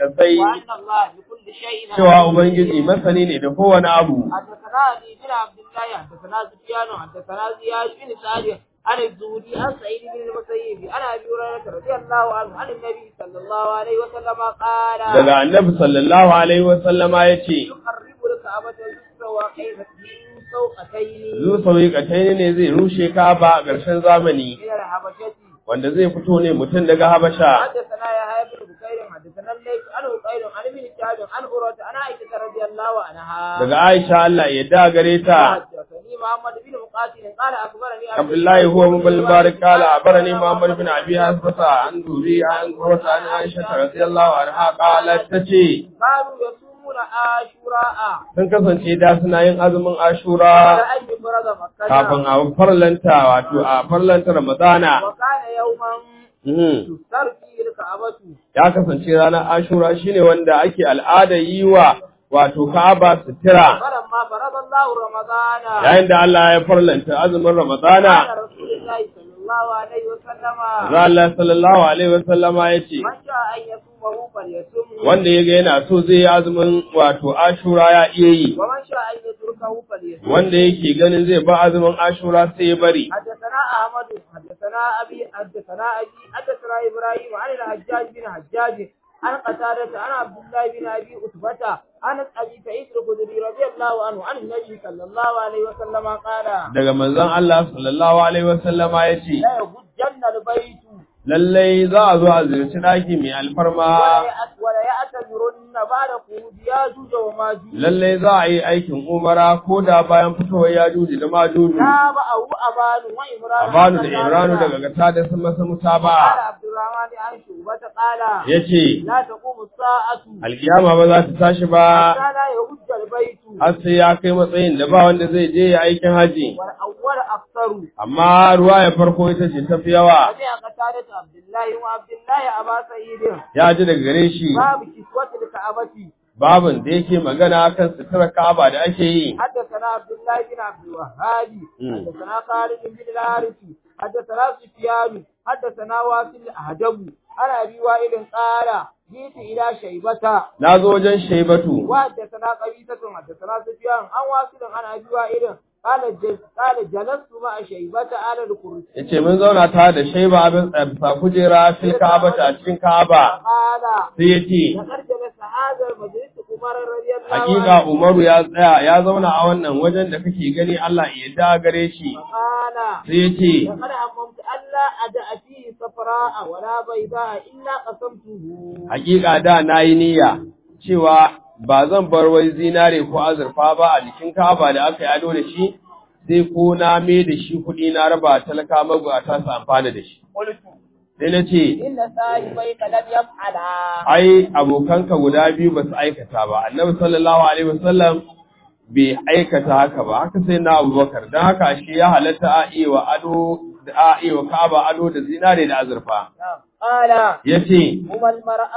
kasai وأن الله بكل شيء cewa عليم. ubangiji masani ne da kowane abu حدثنا علي بن عبد الله حدثنا سفيان حدثنا زياد بن سعد عن الزهري عن سعيد بن المسيب عن ابي هريره رضي الله عنه عن النبي صلى الله عليه وسلم قال daga annabi sallallahu alaihi wasallama yace يقرب الكعبة الكسرى وكيف من سوقتين zu sauyi ne zai rushe Ka'aba a ƙarshen zamani من الحبشة wanda zai fito ne mutum daga Habasha حدثنا يحيى بن بكير حدثنا الليث عن بكير عن ابن شهاب عن عروة عن عائشة رضي الله عنها daga Aisha Allah ya yarda gare ta حدثني محمد بن مقاتل قال اخبرني عبد الله هو من المبارك قال أخبرني محمد بن أبي حسبة عن ذوري عن قرة عن عائشة رضي الله عنها قالت تشي كانوا يصومون عاشوراء sun kasance da suna yin azumin Ashura على أن يفرض مكة kafin a farlanta wato a farlanta Ramadana وكان يوما Mhm. تستر فيه الكعبة ya kasance ranar Ashura shine wanda ake al'ada yi wa wato Ka'aba sutura فلما فرض الله رمضان yayin da Allah ya farlanta azumin Ramadana قال رسول الله صلى الله عليه وسلم za Allah sallallahu alaihi wasallama ya ce من شاء أن يصومه فليصومه wanda ya ga yana so zai yi azumin wato Ashura ya iya yi ومن شاء أن يتركه فليصومه wanda yake ganin zai ba azumin Ashura sai ya bari حدثنا أحمد حدثنا أبي حدثنا أبي حدثنا إبراهيم عن الحجاج بن حجاج عن قتادة عن عبد الله بن أبي أتبة عن أبي سعيد الخدري رضي الله عنه عن النبي صلى الله عليه وسلم قال daga manzon Allah sallallahu alaihi wasallama ya ce لا يهجن البيت lallai za a zo a ziyarci ɗaki mai alfarma ولا يأت- ولا يأتمرن بعد خروج ياجوج وماجوج lallai za a yi aikin umara ko da bayan fitowar yajuji da majuju تابعه أبان وإمران Abanu da Imranu daga gata da sun masa قال mutaba'a عبد الرحمن عن شعبة قال yace لا تقوم الساعة alkiyama ba za ta tashi ba حتى لا يهج البيت har sai ya kai matsayin da ba wanda zai je ya aikin haji والأول أكثر amma ruwa ya farko ita ce tafi yawa سمع قتادة عبد الله وعبد الله أبا سعيد ya ji daga gare shi باب كسوة الكعبة babin da yake magana kan sutura Ka'aba da ake yi حدثنا عبد الله بن عبد الوهاب مم. حدثنا خالد بن الحارث حدثنا سفيان حدثنا واصل الأهدب عن أبي وائل قال جئت إلى شيبة na zo wajen Shaibatu وحدثنا قبيصة حدثنا سفيان عن واصل عن أبي وائل قال جل- قال جلست مع شيبة على الكرسي yace mun zauna tare da Shaiba abin bisa kujera fil Ka'aba a cikin Ka'aba قال sai yace لقد جلس هذا المجلس عمر رضي الله hakika عنه Umaru ya tsaya ya zauna a wannan wajen da kake gani Allah ya yarda gare shi قال sai yace لقد هممت ألا أدع فيه صفراء ولا بيضاء إلا قسمته hakika da nayi niyya cewa ba zan bar wai zinare ko azurfa ba a jikin Ka'aba da aka yi ado da shi sai ko na me da shi kuɗi na raba talaka magwata su amfana da shi قلت sai na ce إن صاحبيك لم يفعلا ai abokanka guda biyu ba su aikata ba annabi sallallahu alaihi wasallam bai aikata haka ba haka sai na abubakar don haka shi ya halatta a iya wa ado da a iya wa ka'aba ado da zinare da azurfa نعم. قال yace هما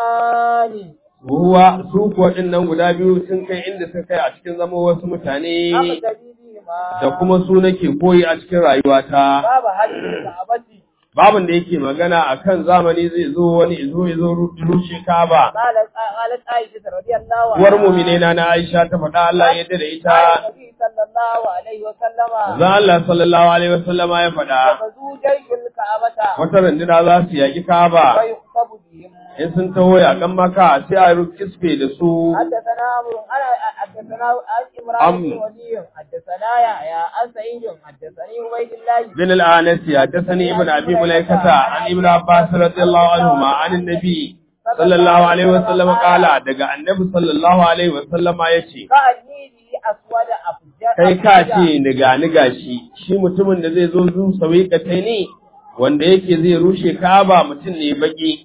المرآن ruwa su kuwa nan guda biyu sun kai inda suka kai a cikin zama wasu mutane أقتدي بهما da kuma su nake koyi a cikin rayuwata باب حج الكعبة babin da yake magana akan zamani zai zo wani izo ya zo rushe ka'aba قالت قالت عائشة رضي الله عنها uwar mu'minai na Aisha ta faɗa Allah ya yarda da ita قال النبي صلى الله عليه وسلم Za Allah sallallahu Alaihi wasallama ya faɗa, يغزو جيش الكعبة wata runduna za su yaƙi Ka'aba, ويخطب بهم in sun taho yaƙan maka sai a kisfe da su, حدثنا عمرو انا حدثنا عن عمران بن عمرو. ولي حدثنا يحيى عن سعيد حدثني عبيد الله bin al'anasi حدثني ibn abi mulaikata an ibn abbas radiyallahu anhu ma an annabi sallallahu alaihi wasallam kala daga annabi sallallahu alaihi wasallama yace كأني به أسود أفجر kai ka ce niga niga shi shi mutumin da zai zo zu sawiqatai ne wanda yake zai rushe Ka'aba mutum ne baki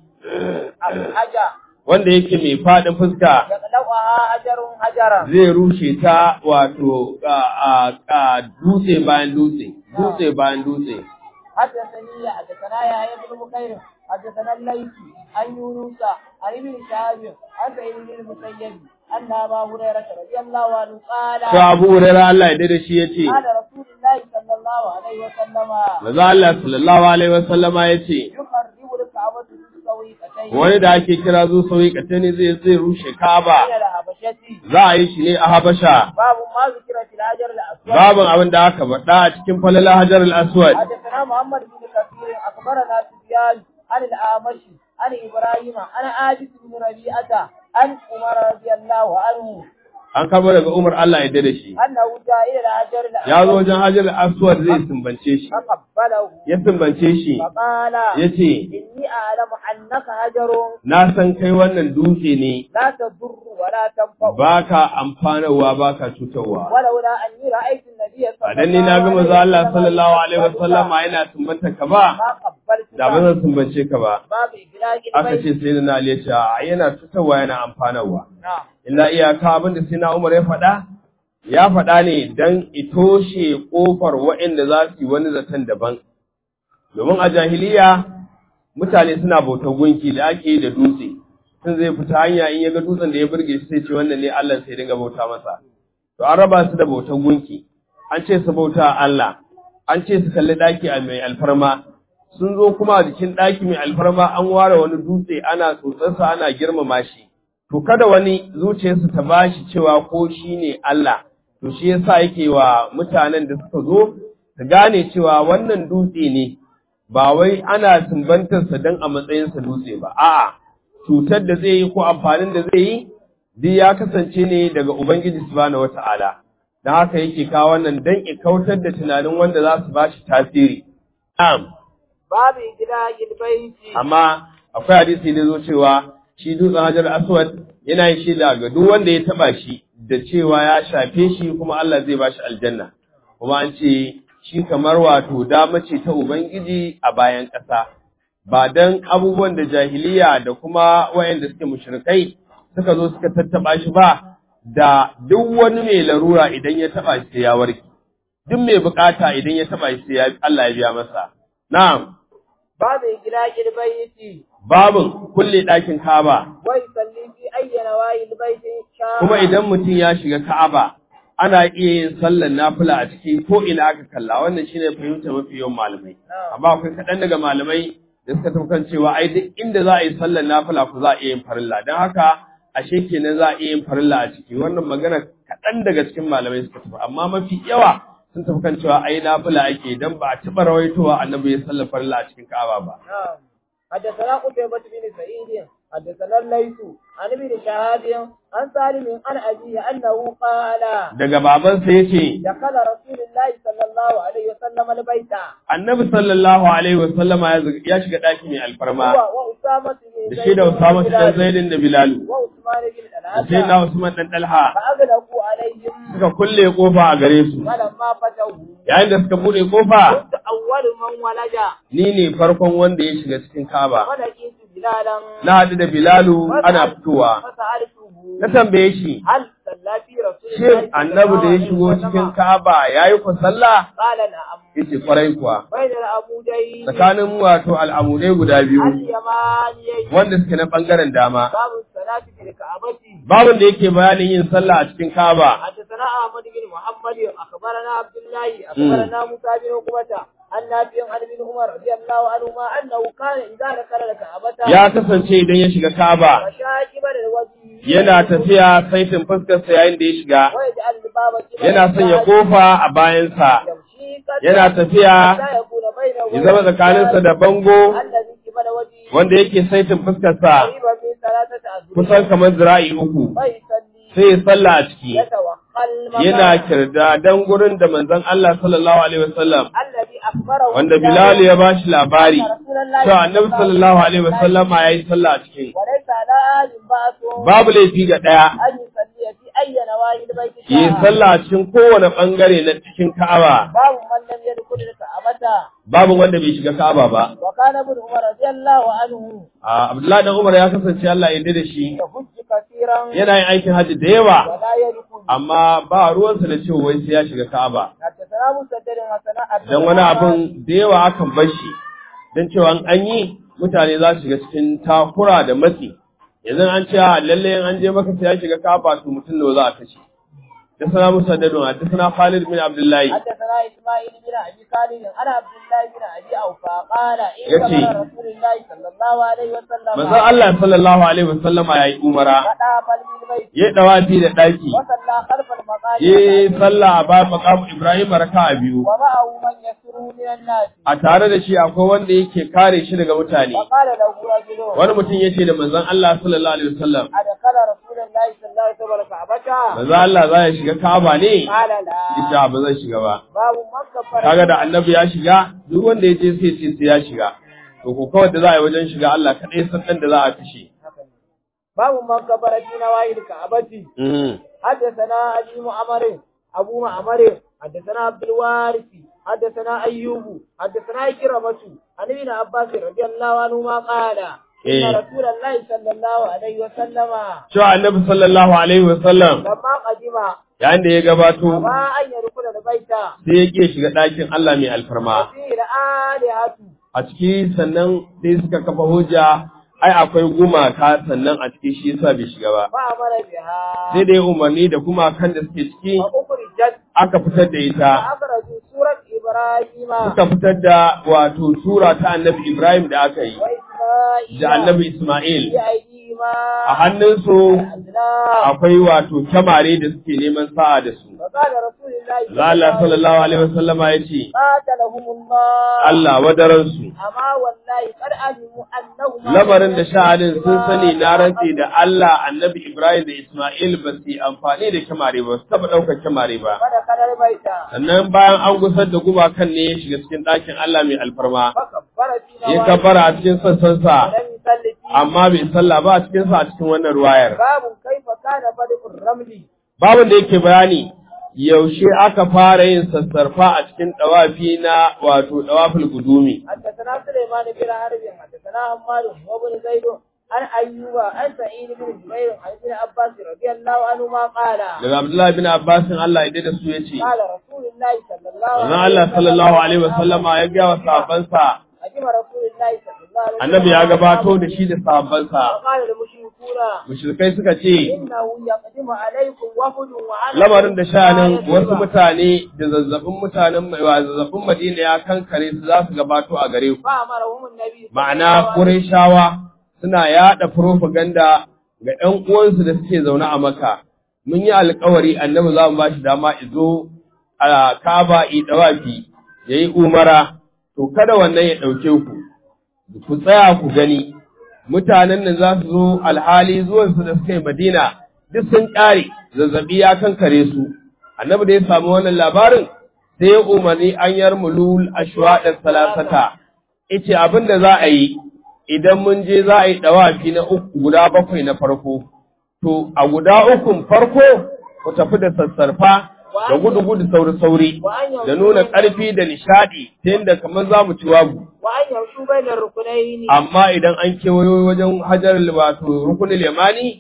أفجر wanda yake mai fadin fuska يقلعها حجر حجرا zai rushe ta wato a a- a dutse bayan dutse dutse bayan dutse حدثني حدثنا يحيى بن بكير حدثنا الليث عن يونس عن ابن شهاب عن سعيد بن المسيب أن أبا هريرة رضي الله عنه قال to Abu Hurairah Allah ya dade shi yace قال رسول الله صلى الله عليه وسلم manzo Allah sallallahu alaihi wasallama yace يقرب الكعبة بالسويقتين سويقتين wani da ake kira zo sauyi katani zai zai rushe من Ka'aba الحبشة za a yi shi ne a Habasha باب ما ذكر في الحجر الأسود babin abin da aka faɗa a cikin falala Hajar al-Aswad حدثنا محمد بن كثير أخبرنا سفيان عن الأعمش عن إبراهيم عن عابس بن ربيعة عن عمر رضي الله عنه an karbo daga Umar Allah ya da shi أنه جاء إلى الحجر ya zo الأسود wajen Hajar al-Aswad zai sumbance shi فقبله ya sumbance shi فقال yace إني أعلم أنك حجر na san kai wannan dutse ne لا تضر ولا تنفع baka amfanarwa baka cutarwa ولولا أني رأيت النبي صلى ba dan ni na ga manzo Allah sallallahu alaihi wasallam yana sumbanta ka ba ما قبلت da ba zan sumbance ka ba باب إبلاغ aka البيت ce sai na Ali ya ce a yana cutarwa yana amfanarwa نعم illa iyaka abin da sai na Umar ya faɗa ya faɗa ne dan itoshe kofar waɗanda za su yi wani zaton daban domin a jahiliya mutane suna bautar gunki da ake yi da dutse sun zai fita hanya in ya ga dutsen da ya burge shi sai ce wannan ne Allah sai dinga bauta masa to an raba su da bautar gunki an ce su bauta Allah an ce su kalli daki a mai alfarma sun zo kuma a jikin daki mai alfarma an ware wani dutse ana tsotsarsa ana girmama shi to kada wani zuciyarsu ta bashi cewa ko shi ne Allah to shi yasa yake wa mutanen da suka zo su gane cewa wannan dutse ne ba wai ana sumbantarsa don a matsayinsa dutse ba a'a cutar da zai yi ko amfanin da zai yi duk ya kasance ne daga Ubangiji subhanahu wata'ala don haka yake kawo wannan don ya kautar da tunanin wanda za su bashi tasiri na'am باب إبلاغ البيت amma akwai hadisi da zo cewa shi dutsen hajar aswad yana yin shaida ga duk wanda ya taba shi da cewa ya shafe shi kuma Allah zai bashi aljanna kuma an ce shi kamar wato dama ce ta ubangiji a bayan ƙasa ba dan abubuwan da jahiliya da kuma wayanda suke mushrikai suka zo suka tattaba shi ba da duk wani mai larura idan ya taba shi sai ya warke duk mai bukata idan ya taba shi sai ya- Allah ya biya masa na'am باب إبلاغ البيت babin kulle ɗakin Ka'aba ويصلي في أي نواحي البيت شاء kuma idan mutum ya shiga Ka'aba ana iya yin sallar nafila a ciki ko ina aka kalla wannan shine fahimtar mafi yawan malamai amma akwai kaɗan daga malamai da suka tafi kan cewa ai duk inda za a yi sallar nafila ku za a iya yin farilla don haka ashe kenan za a iya yin farilla a ciki wannan magana kaɗan daga cikin malamai suka tafi amma mafi yawa sun tafi kan cewa ai nafila ake dan ba a taɓa rawaitowa annabi ya sallar farilla a cikin Ka'aba ba نعم حدثنا قتيبة بن سعيد حدثنا الليث عن ابن شهاب عن سالم عن أبيه أنه قال daga babansa yace دخل رسول الله صلى الله عليه وسلم البيت annabi sallallahu alaihi wasallama ya zag- ya shiga ɗaki mai alfarma هو وأسامة بن da shi da Usama dan Zaidin da Bilalu وعثمان بن da sai na الحسن Usman dan Talha فأغلقوا عليهم suka kulle kofa a gare su فلما فتحوا yayin da suka bude kofa كنت أول من ولج ni ne farkon wanda ya shiga cikin Kaaba ولقيت بلالا na haɗu da Bilalu ana fitowa فسألته na tambaye shi هل صلى في رسول الله shin صلى annabi da ya الله عليه shigo وسلم؟ cikin Kaaba yayi ku sallah قال نعم yace kwarai kuwa بين العمودين tsakanin wato al'amudai guda biyu اليمانيين wanda suke na bangaren dama باب الصلاة في الكعبة babin da yake bayanin yin sallah a cikin Kaaba حدثنا أحمد بن محمد أخبرنا عبد الله أخبرنا موسى بن عقبة عن نافع عن ابن عمر رضي الله عنهما أنه كان إذا دخل الكعبة ya kasance idan ya shiga Kaaba وشاكبا الوجه yana tafiya saitin fuskarsa yayin da ya shiga ويجعل الباب قبل yana sanya kofa a bayansa يمشي قد- yana tafiya حتى يكون بينه ya zama tsakaninsa da bango الذي قبل وجهه wanda yake saitin fuskarsa قريبا من ثلاثة أذرع kusan kamar zira'i uku فيصلي sai ya salla a ciki يتوقع المكان yana kirda dan gurin da manzon Allah sallallahu alaihi wasallam الذي أخبره wanda Bilal ya bashi labari cewa annabi sallallahu alaihi wasallam ya yi sallah a cikin وليس على آل بأس babu laifi ga daya أن يصلي في أي نواحي البيت yi شاء sallah a cikin kowane bangare na cikin Ka'aba باب من لم يدخل الكعبة babu wanda bai shiga Ka'aba ba وكان ابن عمر رضي الله عنه a Abdullahi dan Umar ya kasance Allah ya yarda da shi يحج كثيرا yana yin aikin hajji da yawa ولا يدخل amma ba ruwansa da cewa wai sai ya shiga Ka'aba حدثنا مسدد حسنا dan wani abin da yawa akan bar shi dan cewa in an yi mutane za su shiga cikin takura da matsi yanzu an ce a lalle in an je maka sai ya shiga Ka'aba to mutum da za a kashe حدثنا مسدد حدثنا خالد بن عبد الله حدثنا اسماعيل بن ابي خالد انا عبد الله بن ابي اوفى قال ان يكي. كان رسول الله صلى الله عليه وسلم manzon Allah sallallahu alaihi wasallama yayi umara فدا بالبيت yayi dawafi da daki وصلى خلف المقام yayi sallah a bayan maqam Ibrahim raka'a biyu ومعه من يسره من الناس a tare da shi akwai wanda yake kare shi daga mutane وقال له رجل wani mutum yace da manzon Allah sallallahu alaihi wasallam أدخل رسول الله صلى الله عليه وسلم الكعبة manzon Allah za ya shiga Kaaba ne قال لا ita ba zan shiga ba باب من كفر kaga da annabi ya shiga duk wanda ya je sai ce sai ya shiga to ko kawai da za a yi wajen shiga Allah kadai san dan da za a kashe باب من كفر في نواهي الكعبة حدثنا أبي معمر أبو معمر حدثنا عبد الوارث حدثنا أيوب حدثنا إكرمة عن ابن عباس رضي الله عنهما قال إن إيه. رسول الله صلى الله عليه وسلم cewa annabi sallallahu alaihi wasallam لما قدم yayin da ya gabato أبى أن يدخل البيت sai ya ke shiga ɗakin Allah mai alfarma وفيه الآلهة a ciki sannan sai suka kafa hujja ai akwai gumaka sannan a ciki shi yasa bai shiga ba فأمر بها sai da ya umarni da gumakan da suke ciki وأخرجت aka fitar da ita فأخرجوا سورة إبراهيم suka fitar da wato sura ta annabi Ibrahim da aka yi وإسماعيل da annabi Ismail بأيديهما a hannunsu الأزلام akwai wato kyamare da suke neman sa'a da su وقال رسول الله Allah sallallahu alaihi wasallama ya ce قاتلهم الله Allah wadaransu أما والله قد علموا أنهما lamarin da sha'anin sun sani na rantse da Allah annabi Ibrahim da Ismail ba su yi amfani da kyamare ba su taɓa ɗaukar kyamare ba فدخل البيت sannan bayan an gusar da gumakan ne ya shiga cikin ɗakin Allah mai alfarma فكبر في ya نواحي kafara a cikin sassansa ولم يصلي فيه amma bai sallah ba a cikin sa a cikin wannan ruwayar باب كيف كان بدء الرمل babin da yake bayani yaushe aka fara yin sassarfa a cikin dawafi na wato dawaful gudumi حدثنا سليمان بن حرب حدثنا حماد وابن زيد عن أيوب عن سعيد بن جبير عن ابن عباس رضي الله عنهما قال daga Abdullahi bin Abbas Allah ya da su yace قال رسول الله صلى الله Wannan عليه Allah sallallahu alaihi wasallama ya ga wa sahabbansa أجمع رسول الله صلى الله عليه وسلم annabi ya gabato da shi da sahabbansa وقال المشركون mushrikai suka ce إنه يقدم عليكم وفد وعلى lamarin da sha'anin wasu mutane da zazzabin mutanen wa zazzabin Madina ya kankare su za su gabato a gare ku فأمرهم النبي صلى الله ma'ana عليه وسلم Qurayshawa suna yada propaganda ga ɗan uwansu da suke zaune a Makka mun yi alƙawari annabi za mu ba shi dama izo a Kaaba i dawafi yayi umara to kada wannan ya ɗauke ku ku tsaya ku gani mutanen nan za su zo alhali zuwansu da suka yi Madina duk sun ƙare zazzabi ya kankare su annabi da ya samu wannan labarin sai ya umarni an yarmulul ashwaɗar salasata ice abin da za a yi idan mun je za a yi ɗawafi na uku guda bakwai na farko to a guda ukun farko ku tafi da sassarfa da gudu-gudu sauri-sauri da nuna ƙarfi da nishaɗi ta yadda kamar za mu ci wagu وأن يمشوا بين الركنين amma idan an kewayo wajen hajar wato rukunin limani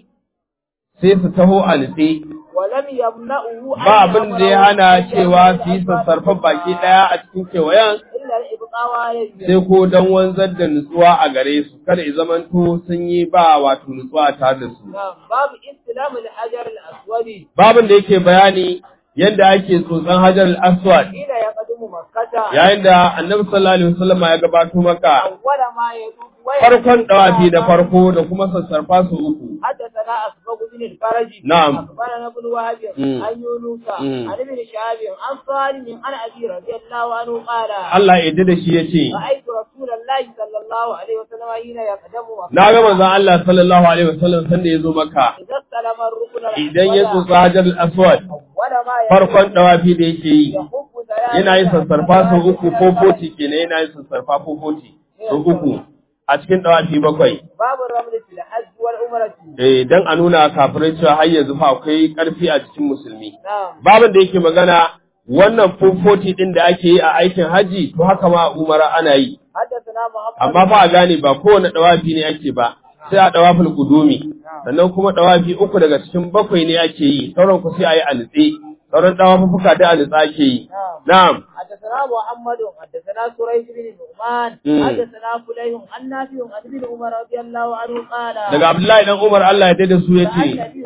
sai su taho a nutse ولم يمنعه أن ba abin da ya hana يأمره cewa su yi sassarfan baki ɗaya a cikin kewayen إلا الإبقاء عليه sai ko don wanzar da nutsuwa a gare su kada ya zamanto sun yi ba wato nutsuwa tare da su نعم باب استلام الحجر الأسود babin da yake bayani yadda ake tsotson hajar al-aswad حين يقدم مكة yayin da annabi sallallahu alaihi wasallam ya gabato maka أول ما يدوب farkon dawafi da farko da kuma sassarfa su uku حدثنا أسبق بن الفرج نعم. أخبرنا ابن وهب مم. عن يونس مم. عن ابن شهاب عن صالح عن أبي رضي الله عنه قال Allah ya yarda da shi yace رأيت رسول الله صلى الله عليه وسلم حين يقدم مكة na ga manzon Allah sallallahu alaihi wasallam sanda ya zo maka إذا استلم الركن idan ya الأول tsotsa hajar al-aswad أول ما يدوب farkon dawafi da yake yi يحب ثلاثة yana yin sassarfa sau uku ko أشواط foti kenan yana yin sassarfa ko foti sau uku a cikin dawafi bakwai باب الرمل في الحج والعمرة eh dan a nuna kafirai cewa har yanzu fa akwai karfi a cikin musulmi نعم babin da yake magana wannan fofoti din da ake yi a aikin haji to haka ma a umara ana yi حدثنا محمد amma fa a gane ba kowane dawafi ne ake ba sai a dawafin gudumi sannan kuma dawafi uku daga cikin bakwai ne ake yi sauran ku sai a yi a nutse sauran dawafuka da a nutsa ake yi na'am حدثنا محمد حدثنا سريج بن نعمان مم. حدثنا فليح عن نافع عن ابن عمر رضي الله عنه قال daga Abdullahi dan Umar Allah ya dada su رأى yace النبي صلى الله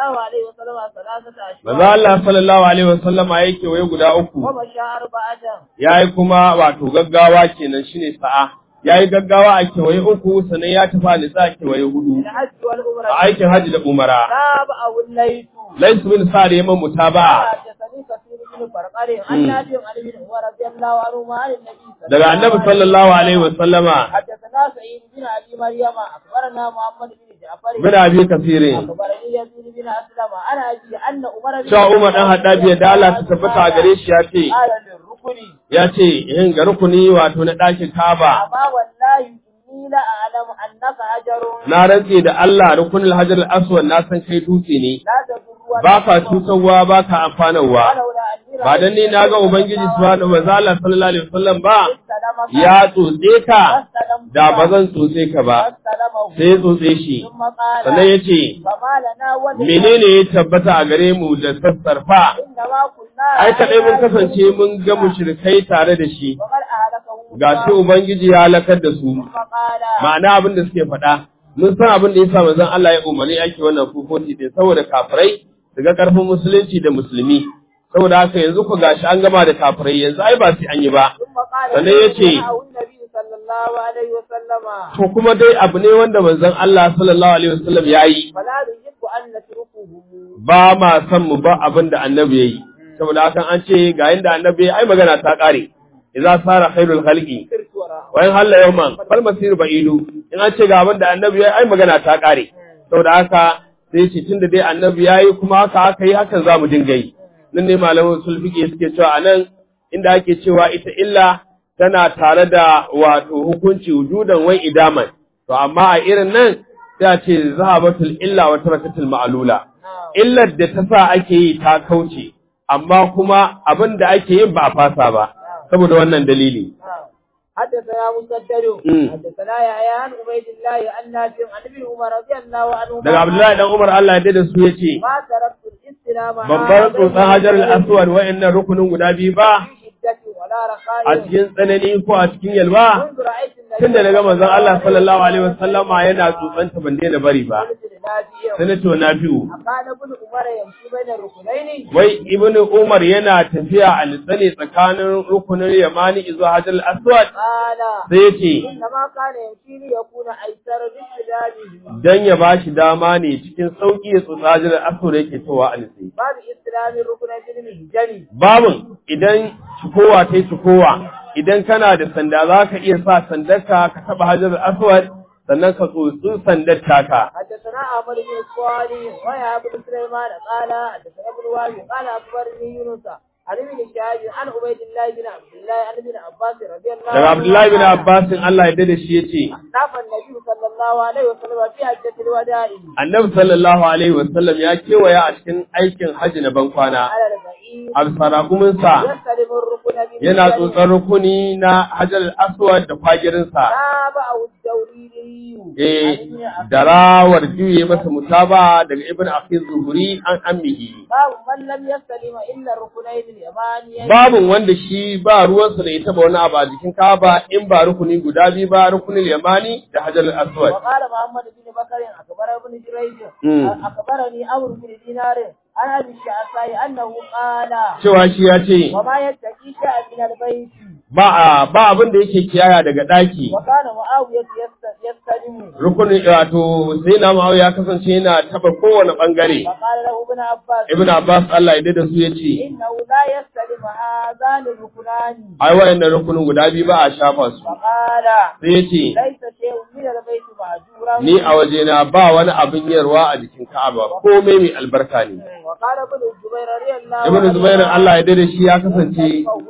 الله عليه وسلم ثلاثة أشهر Maza Allah sallallahu alaihi wasallam ya kewaye guda uku ومشى أربعة yayi kuma wato gaggawa kenan shine sa'a yayi gaggawa a kewaye uku sannan ya tafi a nisa a kewaye hudu الحج والعمرة a aikin hajji da umara تابعه الليث laisu bin sa'ad yaman mutaba حدثني كثير بن فرقر عن نافع عن ابن عمر رضي الله عنهما عن النبي صلى daga annabi sallallahu alaihi wasallama حدثنا سعيد بن ابي مريم اخبرنا محمد بن جعفر bin abi kasirin اخبرني يزيد بن اسلم انا ابي ان عمر بن cewa Umar dan Haddabi ya dala ta tabbata a gare shi ya ce قال للركن ya ce yin ga rukuni wato na ɗakin Kaaba اما والله اني لا اعلم انك حجر na rantse da Allah rukunin Hajar al-Aswad na san kai dutse ne لا تضر ولا ba ka تنفع. cutarwa ba ka amfanarwa ولولا أني ba dan ni na ga ubangiji subhanahu wa ta'ala sallallahu alaihi wasallam ba استلمك ya tsotse ka فاستلمت da ba zan tsotse ka ba فاستلمه sai ya tsotse shi ثم قال sannan ya ce فما لنا ولنا menene ya tabbata a gare mu da sassarfa إنما كنا ai kadai mun kasance mun ga mushrikai tare da shi وقد أهلكه ga shi ubangiji ya halakar da su ثم قال ma'ana abin da suke faɗa mun san abin da yasa manzon Allah ya umarni ake wannan fufoti din saboda kafirai su ga karfin musulunci da musulmi saboda haka yanzu ku gashi an gama da kafirai yanzu ai ba sai an yi ba ثم قال sannan ya ce فدعه النبي صلى الله عليه وسلم to kuma dai abu ne wanda manzon Allah sallallahu alaihi wasallam ya yi فلا نحب أن نتركه ba ma san mu ba abin da annabi ya yi saboda haka an ce ga yanda annabi ya yi, ai magana ta kare idza sara khairul khalqi سرت وراءه wa in halla yawman fal masir ba'idu in an ce ga abin da annabi ya yi, ai magana ta kare saboda haka sai ce tunda dai annabi ya yi kuma haka aka yi hakan za mu dinga yi nan ne malaman sulfiƙe suke cewa a nan inda ake cewa ita illa tana tare da wato hukunci wujudan wai idaman to amma a irin nan sai a ce zahabatul illa wa tarakatul ma'lula نعم illar da ta sa ake yi ta kauce amma kuma abin da ake yin ba a fasa ba saboda wannan dalili نعم. حدثنا مسدد مم. حدثنا يحيى عن عبيد الله عن نافع عن ابن عمر رضي الله عنهما daga Abdullahi dan Umar Allah ya da su yace ما تركت الاستلام babbar tsotsan hajar al-aswad wa'annan rukunin guda biyu ba في شدة ولا رخاء a cikin tsanani ko a cikin yalwa منذ رأيت النبي tunda daga manzon Allah sallallahu alaihi wasallama yana tsotsanta ban daina bari ba قلت لنافع sai na ce wa Nafi'u أكان ابن عمر يمشي بين الركنين wai ibnu Umar yana tafiya a litsane tsakanin rukunin Yamani zuwa Hajar al-Aswad قال sai yace إنما كان يمشي ليكون أيسر باستدامه dan ya bashi dama ne cikin sauki ya tsotsa Hajar al-Aswad yake towa a litsane باب استلام الركن بالمهجن babun idan cikowa ta yi cikowa idan kana da sanda za ka iya sa sandarka ka taɓa Hajar al-Aswad sannan ka tsotsi sandar taka حدثنا عمر بن الصالح ويا بن سليمان قال حدثنا ابن وهب قال اخبرني يونس عن ابن شهاب عن عبيد الله بن عبد الله عن ابن عباس رضي الله daga Abdullahi bin Abbas Allah ya dade shi yace ناف النبي صلى الله عليه وسلم في حجة الوداع Annabi sallallahu alaihi wasallam ya kewaya a cikin aikin hajji na bankwana على البعير a sarakuminsa يستلم الركن بالمهجن yana tsotsar rukuni na Hajar al-Aswad da kwagirinsa تابعه الدوريري eh عن ابن عباس da rawar juye masa mutaba daga Ibn Akhi Zuhri an ammihi باب من لم يستلم إلا الركنين اليمانيين babin wanda shi ba ruwansa da ya taba wani abu a jikin Kaaba in ba rukuni guda biyu ba rukunin Yamani da Hajar al-Aswad وقال محمد بن بكر أخبر ابن جريج مم. أخبرني عمرو بن دينار عن أبي الشعثاء أنه قال cewa shi ya ce وما يتقي شيئا من البيت ba a ba abin da yake kiyaya daga daki وكان معاوية يست- يستلم rukunin wato sai na ma'au ya kasance yana taba kowane bangare فقال له ابن عباس ibn abbas Allah ya dade su yace إنه لا يستلم هذان الركنان ai wayannan rukunin guda biyu ba a shafa su فقال sai yace ليس شيء من البيت مهجورا ni a wajena ba wani abin yarwa a jikin Ka'aba komai mai albarka ne وقال ابن الزبير رضي الله ibn zubair Allah ya dade shi ya kasance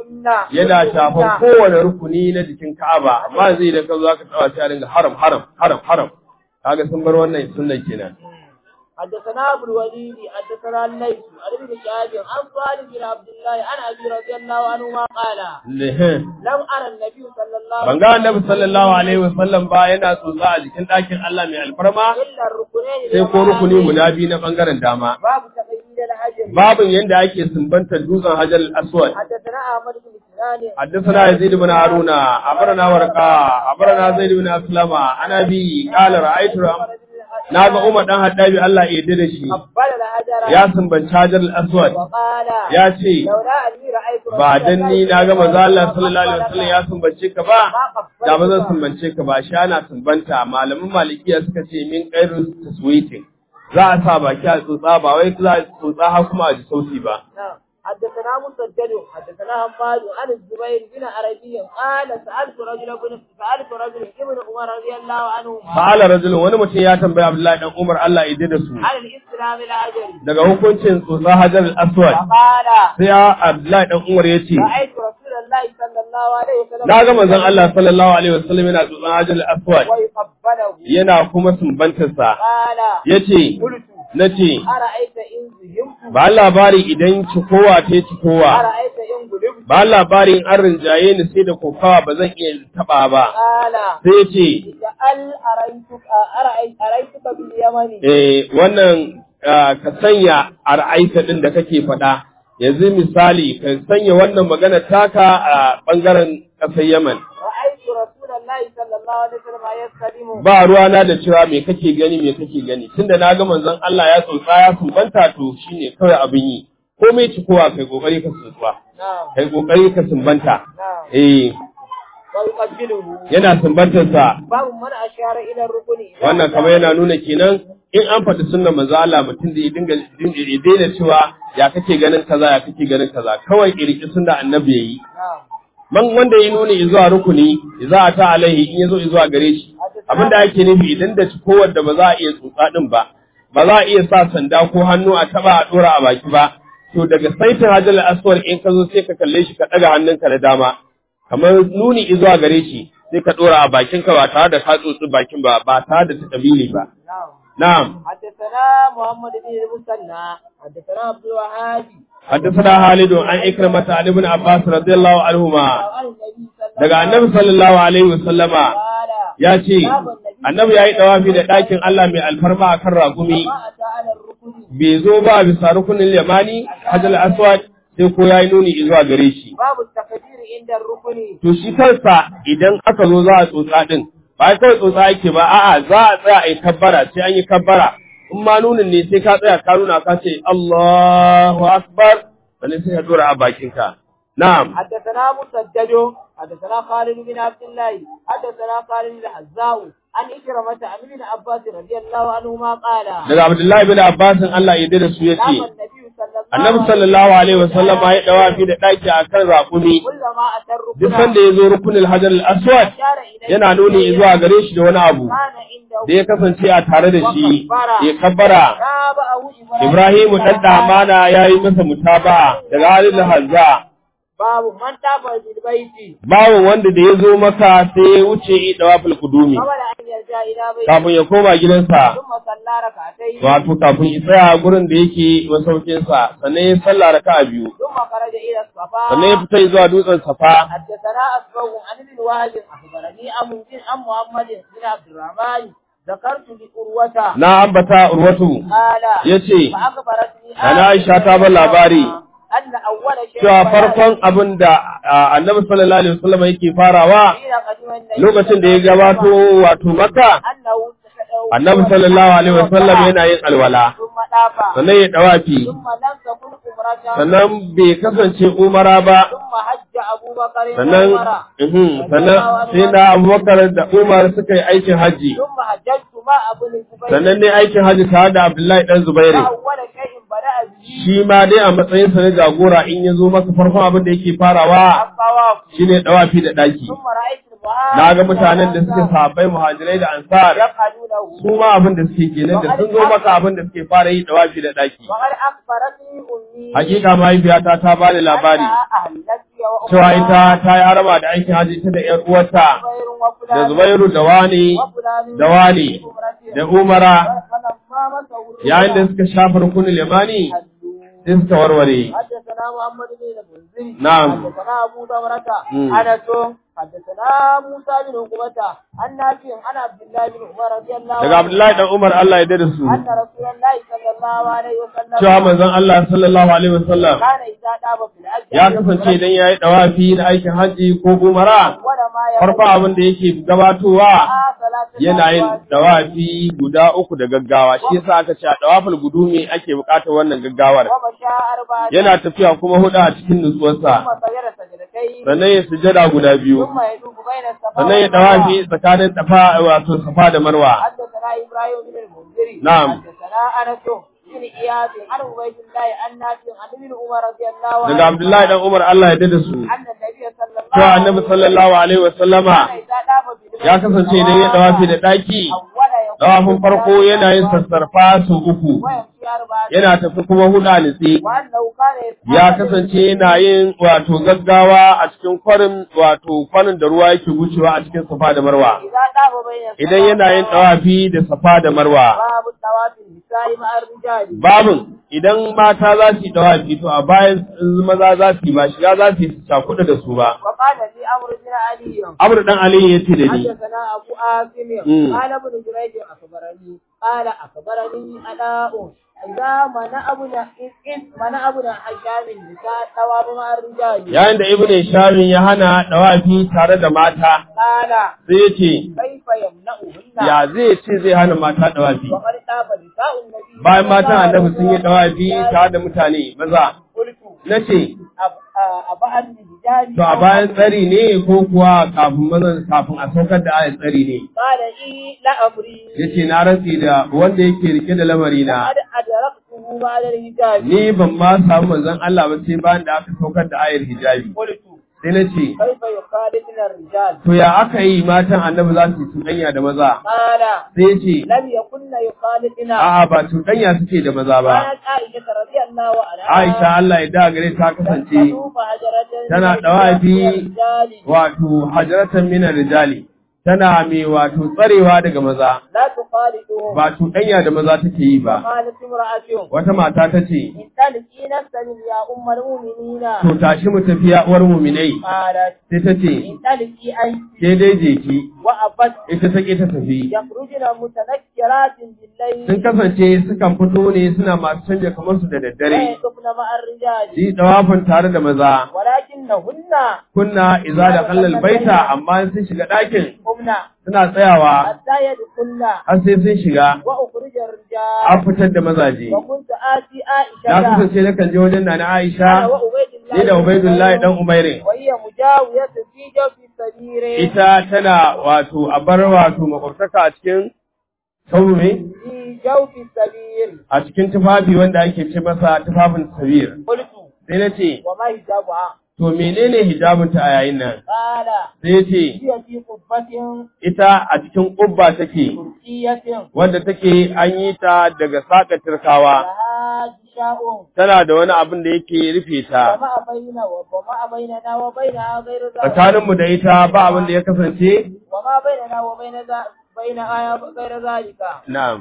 yana shafan kowane rukuni na jikin Ka'aba amma zai da ka zo ka tsawa sai a dinga haram haram haram haram kaga sun bar wannan sunnan kenan حدثنا ابو الوليد حدثنا الليث عن ابن شهاب عن صالح بن عبد الله عن ابي رضي الله عنهما قال Lehe. لم ارى النبي صلى الله ban ga annabi sallallahu alaihi wasallam ba yana tsotsa a jikin ɗakin Allah mai alfarma الا الركنين sai ko rukuni guda biyu na bangaren dama باب تقييد الحجر babin yanda ake sumbantar dutsen hajar al-aswad حدثنا احمد بن سنان حدثنا يزيد بن هارون أخبرنا ورقاء أخبرنا زيد بن أسلم عن أبي قال رأيت na ga Umar dan Haddabi Allah ya yarda da shi قبل الحجر ya sumbanci Hajar al-Aswad وقال ya ce لولا أني رأيت ba dan ni na ga manzo Allah sallallahu alaihi wasallam ya sumbance ka ba da ba zan sumbance ka ba shi ana sumbanta malaman malikiya suka ce min qairu taswitin za a sa baki a tsotsa ba wai za a tsotsa har kuma a ji sauti ba نعم. حدثنا مسدد حدثنا حماد عن الزبير بن عربي قال سألت رجل بن سألت رجل ابن عمر رضي الله عنه fa'ala rajulun wani mutum ya tambaya Abdullahi dan Umar Allah ya yarda da su عن الإسلام الأجري daga hukuncin tsotsa Hajar al-Aswad فقال sai ya Abdullahi dan Umar ya ce رأيت رسول الله صلى الله عليه وسلم na ga manzon Allah sallallahu alaihi wasallam yana tsotsa Hajar al-Aswad ويقبله yana kuma sumbantarsa قال yace قلت nace أرأيت إن زهمت ba labari idan cikowa ta cikowa أرأيت إن غلبت ba labari in an rinjaye ni sai da kokawa ba zan iya taba ba قال sai ce اجعل أرأيتك أرأيت أرأيتك باليمن eh wannan ah, ka sanya a ra'aita din da kake faɗa yanzu misali ka sanya wannan magana taka a bangaren ƙasar Yaman رأيت رسول الله صلى الله عليه وسلم يستلم ba ruwana da cewa me kake gani me kake gani tunda na ga manzon Allah ya tsotsa ya sumbanta to shine kawai abin yi komai cikowa kai kokari ka tsotsa نعم kai kokari ka sumbanta نعم eh ويقبله yana sumbantar sa باب من أشار إلى الركن إذا wannan kamar yana nuna kenan in an faɗi sunnan manzo Allah mutum da ya dinga ya daina cewa ya kake ganin kaza ya kake ganin kaza kawai irki sunna annabi yayi نعم man wanda ya nuni zuwa rukuni za a ta alaihi in yazo zuwa gare shi abinda ake nufi idan da cikowar da ba za a iya tsotsa din ba ba za a iya sa sanda ko hannu a taba a dora a baki ba to daga saitin hajjal aswar in ka zo sai ka kalle shi ka daga hannunka da dama kamar nuni zuwa gare shi sai ka dora a bakinka ba tare da ka tsotsi bakin ba ba tare da takabili ba نعم na'am حدثنا محمد بن المثنى حدثنا عبد الوهاب حدثنا خالد عن إكرمة عن ابن عباس رضي الله عنهما عن النبي صلى daga annabi sallallahu alaihi wasallama قال ya ce annabi ya yi dawafi da ɗakin Allah mai alfarma a kan ragumi ما أتى على الركن bai zo ba bisa rukunin limani hajjal aswad sai ko ya yi nuni zuwa gare shi باب التكبير عند الركن to shi kansa idan aka zo za a tsotsa din ba kawai tsotsa yake ba a'a za a tsaya a yi kabbara sai an yi kabbara in ma nunin ne sai ka tsaya ka nuna ka ce Allahu akbar sannan sai ka dora a bakinka na'am حدثنا مسدد حدثنا خالد بن عبد الله حدثنا خالد الحزاء عن إكرمة عن ابن عباس رضي الله عنهما قال daga Abdullahi bin Abbas Allah ya da su قام yace النبي صلى الله Annabi sallallahu alaihi wasallam ya dawafi da daki akan raƙumi كلما أتى الركن duk sanda ya zo rukunin hajar al-aswad أشار إليه yana nuni zuwa gare shi da wani abu كان عنده da ya kasance a tare da shi ya kabbara تابعه Ibrahimu dan damana ya yi masa mutaba daga halin hazza باب من تابع بالبيت bawo wanda da ya zo maka sai ya wuce yi dawafil kudumi قبل أن يرجع إلى بيته kafin ya koma gidansa ثم صلى ركعتين wato kafin ya tsaya gurin da yake masaukinsa sannan ya sallah raka'a biyu ثم خرج إلى الصفا sannan ya fita zuwa dutsen safa حدثنا أسبغ عن ابن وهب أخبرني أم عن محمد بن عبد الرحمن ذكرت لأروة na ambata urwatu قال yace فأخبرتني Nana Aisha ta bar labari أن أول شيء cewa farkon abin da a, annabi sallallahu alaihi wasallam yake farawa حين قدم النبي lokacin da ya gabato wato makka أنه annabi sallallahu alaihi wasallam yana yin alwala ثم دافع sannan ya dawafi ثم لم تكن عمرة sannan bai kasance umara ba ثم حج أبو بكر sannan عمرة uhum, sannan sai na abubakar da umar suka yi aikin hajji ثم حججت مع أبو الزبير sannan ne aikin hajji tare da abdullahi dan zubairu فأول شيء بدأ به shi ma dai a matsayinsa na jagora in ya zo maka farkon abin da yake farawa الطواف shine dawafi da daki ثم رأيت المهاجر na ga mutanen da suke sahabbai muhajirai da ansar يفعلونه su ma abin da suke kenan da sun zo maka abin da suke fara yi dawafi da daki وقد أخبرتني أمي hakika mahaifiyata ta bani labari أنها أهلت cewa ita ta yi harama da aikin hajji ita da ƴar uwarta da Zubairu da wani da wani da Umara yayin da suka shafa rukunin limani sai suka warware حدثنا محمد بن المنذر نعم. حدثنا أبو ثمرة مم. أنس حدثنا موسى بن عقبة عن نافع عن عبد الله بن عمر رضي الله daga Abdullahi dan Umar Allah ya dade su أن رسول الله صلى الله عليه وسلم cewa manzon Allah sallallahu alaihi wasallam كان إذا طاب في الحج ya kasance idan yayi dawafi da aikin haji ko umara ولا ما farko abin da yake gabatowa ثلاثة yana yin dawafi guda uku da gaggawa shi yasa aka ce a dawaful gudumi ake bukatar wannan gaggawar ومشى أربعة yana tafiya kuma hudu a cikin nutsuwarsa ثم سجد سجدتين sannan ya sujada guda biyu ثم يدوب بين الصفا sannan ya dawafi tsakanin tafa wato safa da marwa حدثنا إبراهيم بن المنذر نعم. حدثنا أنس بن إياس عن عبيد الله عن نافع عن ابن عمر رضي الله عنه daga Abdullahi dan Umar Allah ya dade su أن النبي صلى الله cewa annabi sallallahu alaihi wasallama كان إذا طاف بالبيت ya kasance idan ya dawafi da daki أول يقول dawafin farko yana yin sassarfa su uku ويمشي أربعة yana tafi kuma hudu a nitse وأنه كان يسعى ya kasance yana yin wato gaggawa a cikin kwarin wato kwarin da ruwa yake wucewa a cikin safa da marwa إذا طاف بين الصفا idan yana yin dawafi da safa da marwa باب الطواف النساء مع الرجال babin idan mata za su yi dawafi to a bayan maza za su yi ba shiga za su yi su cakuɗa da su ba وقال لي أمر بن علي amr dan ali ya ce da ni حدثنا أبو آسم مم. قال ابن جريج أخبرني قال أخبرني أداء إذا منع ابن إذ منع ابن حشام النساء الثواب مع الرجال yayin da ibnu shamin ya hana dawafi tare da mata قال sai ya ce كيف يمنعهن ya zai ce zai hana mata dawafi وقد طاف نساء النبي bayan matan annabi sun yi dawafi tare da mutane maza قلت nace أبعد الرجال to a bayan tsari ne ko kuwa kafin mazan kafin a saukar da ayat tsari ne قال إي لا أمري yace na rantsi da wanda yake rike da lamari na قد أدركته بعد الحجاب ni ban ma samu manzon Allah ba sai bayan da aka saukar da ayar hijabi قلت sai na ce كيف يخالطنا الرجال to ya aka yi matan annabi za su yi cuɗanya da maza قال sai ya ce لم يكن يخالطنا a'a ba cuɗanya suke da maza ba كانت عائشة رضي الله عنها Aisha Allah ya da gare ta kasance تطوف حجرة tana من ɗawafi الرجال wato hajaratan minar rijali tana mai wato tsarewa daga maza لا تخالطهم ba cuɗanya da maza take yi ba قالت امرأة wata mata ta ce انطلقي نفسا يا أم المؤمنين to tashi mu tafiya uwar muminai قالت sai ta ce انطلقي أنت ke dai je ki وأبت ita ta ke ta tafi يخرجن متنكرات بالليل sun kasance sukan fito ne suna masu canja kamar su da daddare ويطفن مع الرجال su yi dawafin tare da maza ولكنهن kunna iza da kallal baita amma in sun shiga ɗakin قمنا suna tsayawa حتى يدخلن har sai sun shiga وأخرج an الرجال fitar da mazaje وكنت آتي na عائشة kasance nakan je wajen nana أنا Aisha وعبيد الله ni da Ubaidullahi dan Umairin وهي مجاوية في جوف السرير ita tana wato a bar wato makwabtaka a cikin sauru ne في جوف السرير a cikin tufafi wanda ake ce masa tufafin sabir قلت sai na ce وما حجابها to menene hijabinta a yayin nan قال sai ya ce هي في قبة ita a cikin ƙubba take تركية wanda take an yi ta daga saka turkawa لها جشاء tana da wani abin da yake rufe ta وما بين وما بيننا وبينها غير ذلك tsakaninmu da ita ba abin da ya kasance وما بيننا وبين ذا- بينها غير ذلك na'am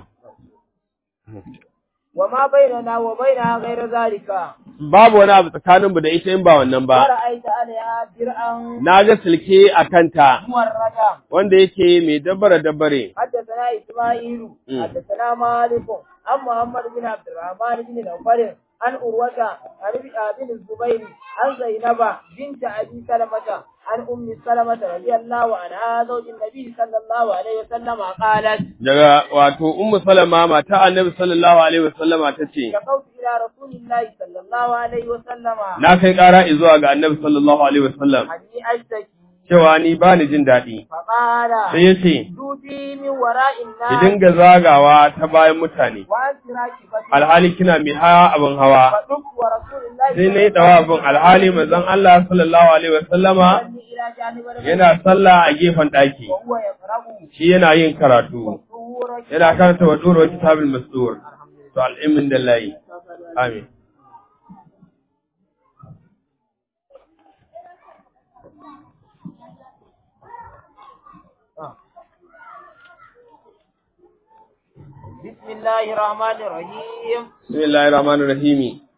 وما بيننا وبينها غير ذلك babu wani abu tsakaninmu da ita in ba wannan ba ورأيت عليها درعا na ga silke a kanta موردا wanda yake mai dabbare dabbare حدثنا إسماعيل مم. حدثنا مالك عن محمد بن عبد الرحمن بن نوفل عن أروة عن ابن بن الزبير عن زينب بنت أبي سلمة عن أم سلمة رضي الله عنها زوج النبي صلى الله عليه وسلم قالت daga wato ummu salama mata annabi sallallahu alaihi wasallama tace شكوت إلى رسول الله صلى الله عليه وسلم na kai ƙara zuwa ga annabi sallallahu alaihi wasallam أني أشتكي cewa ni ba ni jin daɗi فقال sai ya ce دوبي من وراء ki الناس dinga zagawa ta bayan mutane وأنت راكبة alhali kina mai hawa abin hawa فدك ورسول الله sai na yi ɗawafin alhali manzon Allah sallallahu alaihi wasallama يصلي إلى جانب البيت yana sallah a gefen ɗaki وهو يقرأ shi yana yin karatu سورة yana karanta wa ɗora kitabul masdur to al'imin da layi amin بسم الله الرحمن الرحيم bismillahir rahmanir rahim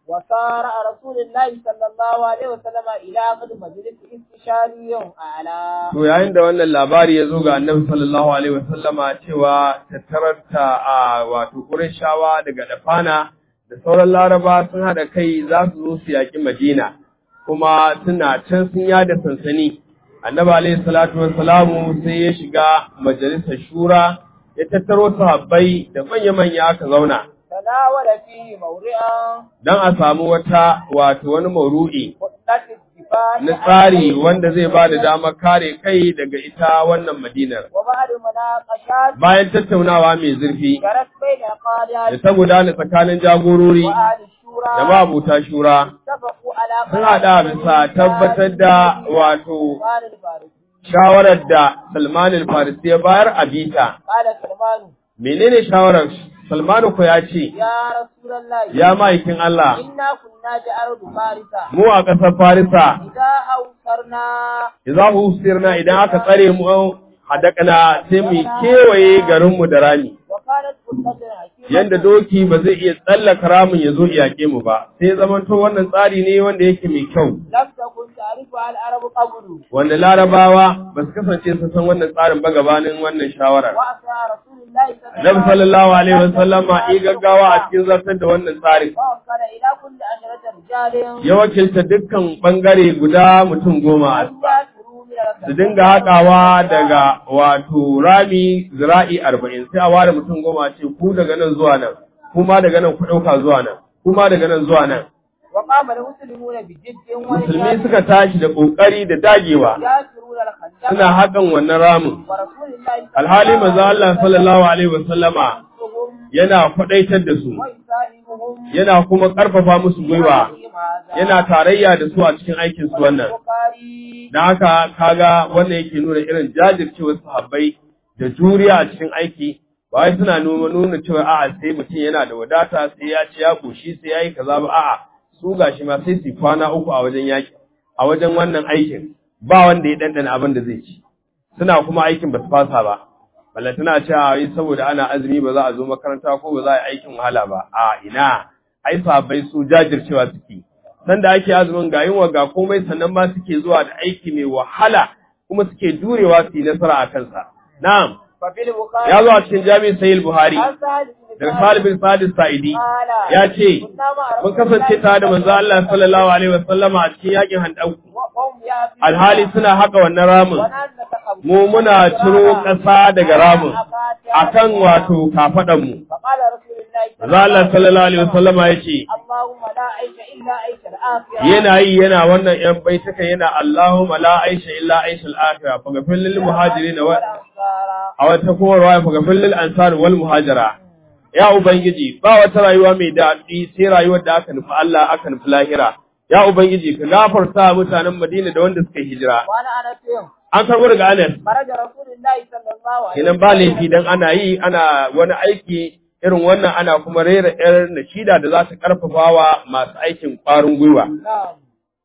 وصار رسول الله صلى الله عليه وسلم إلى قد مجلس استشاري أعلى To yayin da wannan labari ya zo ga annabi sallallahu alaihi wasallama cewa tattararta a wato Qurayshawa daga Dafana da sauran Laraba sun haɗa kai za su zo su yaƙi Madina kuma suna can sun yada sansani. Annabi alaihi salatu wassalamu sai ya shiga majalisar shura ya tattaro sahabbai da manya-manya aka zauna تناول فيه موضعا don a samu wata wato wani mauru'i خطة الدفاع na tsari wanda zai ba da damar kare kai daga ita wannan madinar. وبعد مناقشات Bayan tattaunawa mai zurfi جرت بين da قادة ta gudana tsakanin jagorori وأهل الشورى da mabuta shura اتفقوا على sun haɗa bisa tabbatar da wato قال الفارسي shawarar da Salman al-Farisi ya bayar a bita. قال سلمان Menene shawarar? Salmanu ko ya ce, يا رسول الله ya ma'aikin Allah, إنا كنا بأرض فارسة mu a ƙasar Farisa, إذا أوصرنا za mu usirna idan aka tsare mu hadakana sai mu kewaye garinmu da rami. وكانت خطة حكيمة Yanda doki ba zai iya tsallaka ramin ya zo iyake mu ba, sai zamanto wannan tsari ne wanda yake mai kyau. لم تكن تعرفها العرب قبل Wanda larabawa ba su kasance su san wannan tsarin ba gabanin wannan shawarar. وأتى رسول الله صلى Nabi sallallahu alaihi wasallama yi gaggawa a cikin zartar da wannan tsarin. وأرسل إلى كل عشرة رجال Ya wakilta dukkan bangare guda mutum goma أن يأكلوا من su الخبز dinga haƙawa daga wato rami zira'i arba'in sai a ware mutum goma ce ku daga nan zuwa nan, kuma daga nan ku ɗauka zuwa nan, kuma daga nan zuwa nan. وقام المسلمون بجد Musulmi suka tashi da ƙoƙari da dagewa يأكلون الخندق suna haƙan wannan ramin. ورسول الله صلى Alhali manzo Allah sallallahu alaihi wasallama وسلم yana faɗaitar da su, ويساهمهم yana kuma ƙarfafa musu gwiwa, فيهم هذا yana tarayya da su a cikin aikin su wannan. البخاري Da haka kaga wannan yake nuna irin jajircewar sahabbai da juriya a cikin aiki ba wai suna nuna nuna cewa a'a sai mutum yana da wadata sai ya ci ya koshi sai ya yi kaza ba a'a su gashi ma sai su kwana uku a wajen yaki a wajen wannan aikin ba wanda ya dandana abin da zai ci suna kuma aikin ba su fasa ba balle tana cewa yi saboda ana azumi ba za a zo makaranta ko ba za a yi aikin wahala ba a ina ai sahabbai su jajircewa suke sanda ake azumin ga yunwa ga komai sannan ma suke zuwa da aiki mai wahala kuma suke jurewa su yi nasara a kansa. Na'am, ففي البخاري ya zo a cikin jami'in Sayyid Buhari عن سعد بن daga سعد Salih bin Sa'id Sa'idi قال ya ce كنا مع mun رسول kasance tare da manzo Allah sallallahu alaihi wasallama a cikin yakin Handau وهم يأكلون alhali suna haka wannan ramin ونحن نتقبل mu muna ciro ƙasa daga ramin akan wato kafadan mu فقال رسول الله manzo Allah sallallahu alaihi wasallama ya ce اللهم لا عيش إلا عيش الآخرة yana yi yana wannan ‘yan baitaka yana Allahumma la aisha illa aisha al'afira, fagafin lil muhajiri na والأنصار a wata kuma ruwa fagafin lil ansar wal muhajira. Ya Ubangiji, ba wata rayuwa mai daɗi sai rayuwar da aka nufi Allah aka nufi lahira. Ya Ubangiji, ka gafarta mutanen Madina da wanda suka yi hijira. وأنا أنا فيهم An karɓo daga Anas, خرج رسول الله صلى الله عليه kenan ba laifi dan ana yi ana wani aiki irin wannan ana kuma rera ‘yar nashida da za ta ƙarfafa wa masu aikin ƙwarin gwiwa. نعم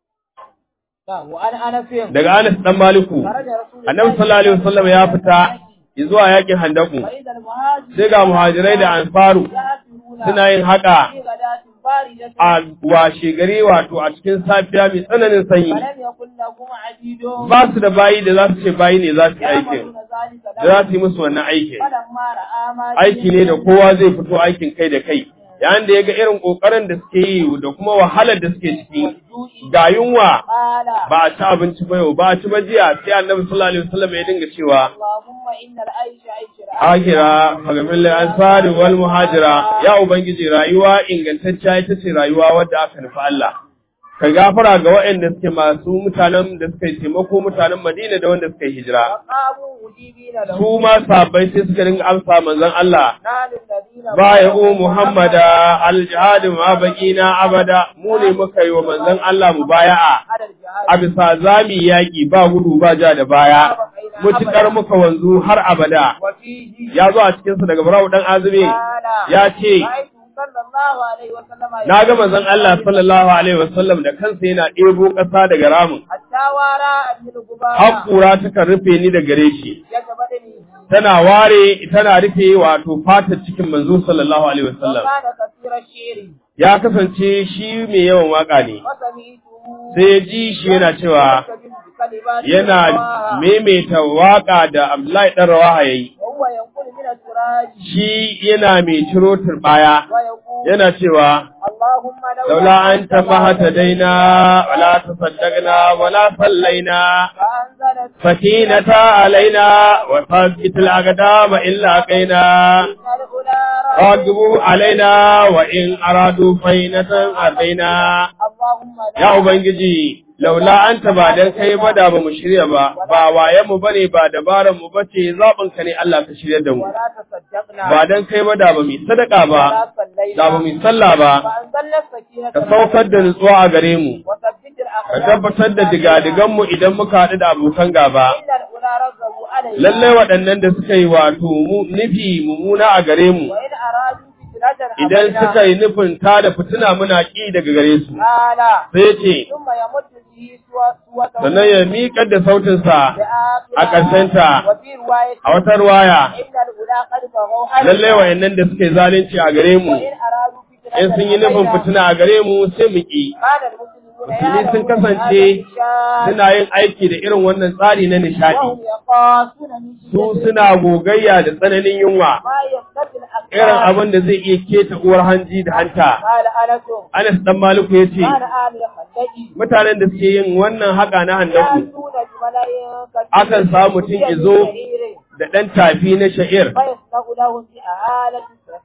نعم وأنا أنا فيهم Daga Anas ɗan Maliku, خرج رسول annabi sallallahu alaihi wasallam ya fita zuwa yakin handaku فإذا المهاجر sai ga muhajirai da ansaru يهاجرون suna yin haka في غداة باردة a washe gari wato a cikin safiya mai tsananin sanyi فلم يكن لهم عبيد ba su da bayi da za su ce bayi ne za su yi aikin يعملون ذلك da za su yi musu wannan aikin فلما رأى ما aiki ne da kowa zai fito aikin kai da kai yayin da ya ga irin kokarin da suke yi da kuma wahalar da suke ciki ga yunwa قال ba a ci abinci ba yau ba a ci ba jiya sai annabi sallallahu alaihi wasallam ya dinga cewa اللهم إن العيش عيش الآخرة akira fagamin ansari wal muhajira ya ubangiji rayuwa ingantacciya ita ce rayuwa wadda aka nufi Allah ka gafara ga waɗanda suke masu mutanen da suka yi taimako mutanen Madina da wanda suka yi hijira فقاموا مجيبين له su ma sabbai sai suka dinga amsa manzon Allah نال الذين bai'u Muhammada al-jihad ma baqina abada mu ne muka yi wa manzon Allah mubaya'a على الجهاد a bisa zami yaki ba gudu ba ja da baya mutukar muka wanzu har abada وفيه ya zo a cikinsa daga Barau dan Azumi قال ya ce رأيت صلى الله عليه وسلم na ga manzon Allah sallallahu alaihi wasallam da kansa yana ɗebo ƙasa daga ramin حتى وراء من الغبار har ƙura takan rufe ni da gare shi يجبدني tana ware tana rufe wato fatar cikin manzo sallallahu alaihi wasallam وكان كثير الشعر ya kasance shi mai yawan waka ne وسمعته sai ya ji shi yana cewa يستجيب بكلمات yana الله maimaita waka da Abdullahi dan Rawaha yayi وهو ينقل من السراج shi yana mai ciro turbaya ويقول yana cewa اللهم laula anta fahtadaina wala tasaddaqna wala sallaina فأنزلت sakinata alaina wa thabbit al-aqdama illa qaina إن الأولى راغبوا علينا وإن أرادوا فينة أرضينا اللهم لا ya ubangiji laula anta ba dan kai ba da ba mu shirya ba ba waye mu bane ba dabaran mu bace zaɓin ka ne Allah ka shirya da mu ولا تصدقنا ba dan kai ba da ba mu sadaka ba ولا صلينا da ba mu sallah ba فأنزلنا السكينة ka saukar da nutsuwa a gare mu وثبت ka الأقدام tabbatar da digadigan mu idan muka haɗu da abokan gaba إن الأولى رغبوا علينا lalle waɗannan da suka yi wato mu nufi mummuna a gare mu وإن أرادوا فتنة idan أبينا. suka yi nufin ta da fitina muna ƙi daga gare su قال sai ce ثم يمد به سوى- سوته sannan ya miƙar da sautinsa بآخرها. a ƙarshenta. وفي رواية a wata ruwaya إن الأولى قد بغوا علينا lallai wayannan da suka yi zalunci a gare mu وإن أرادوا فتنة in sun yi nufin أبينا. fitina a gare mu sai mu ƙi قال المسلمون musulmi sun يعلمون kasance هذا الشان suna yin aiki da irin wannan tsari na nishadi وهم يقاسون من su شدة suna gogayya da tsananin yunwa ما يقتضي الأقدام irin abin da zai iya keta uwar hanji da hanta قال أنس Anas dan Maliku ya ce قال آل الخندق mutanen da suke yin wannan haka na handaku يأتون بملائكة Akan samu mutum ya zo da ɗan tafi na sha'ir فيصنع له في آلة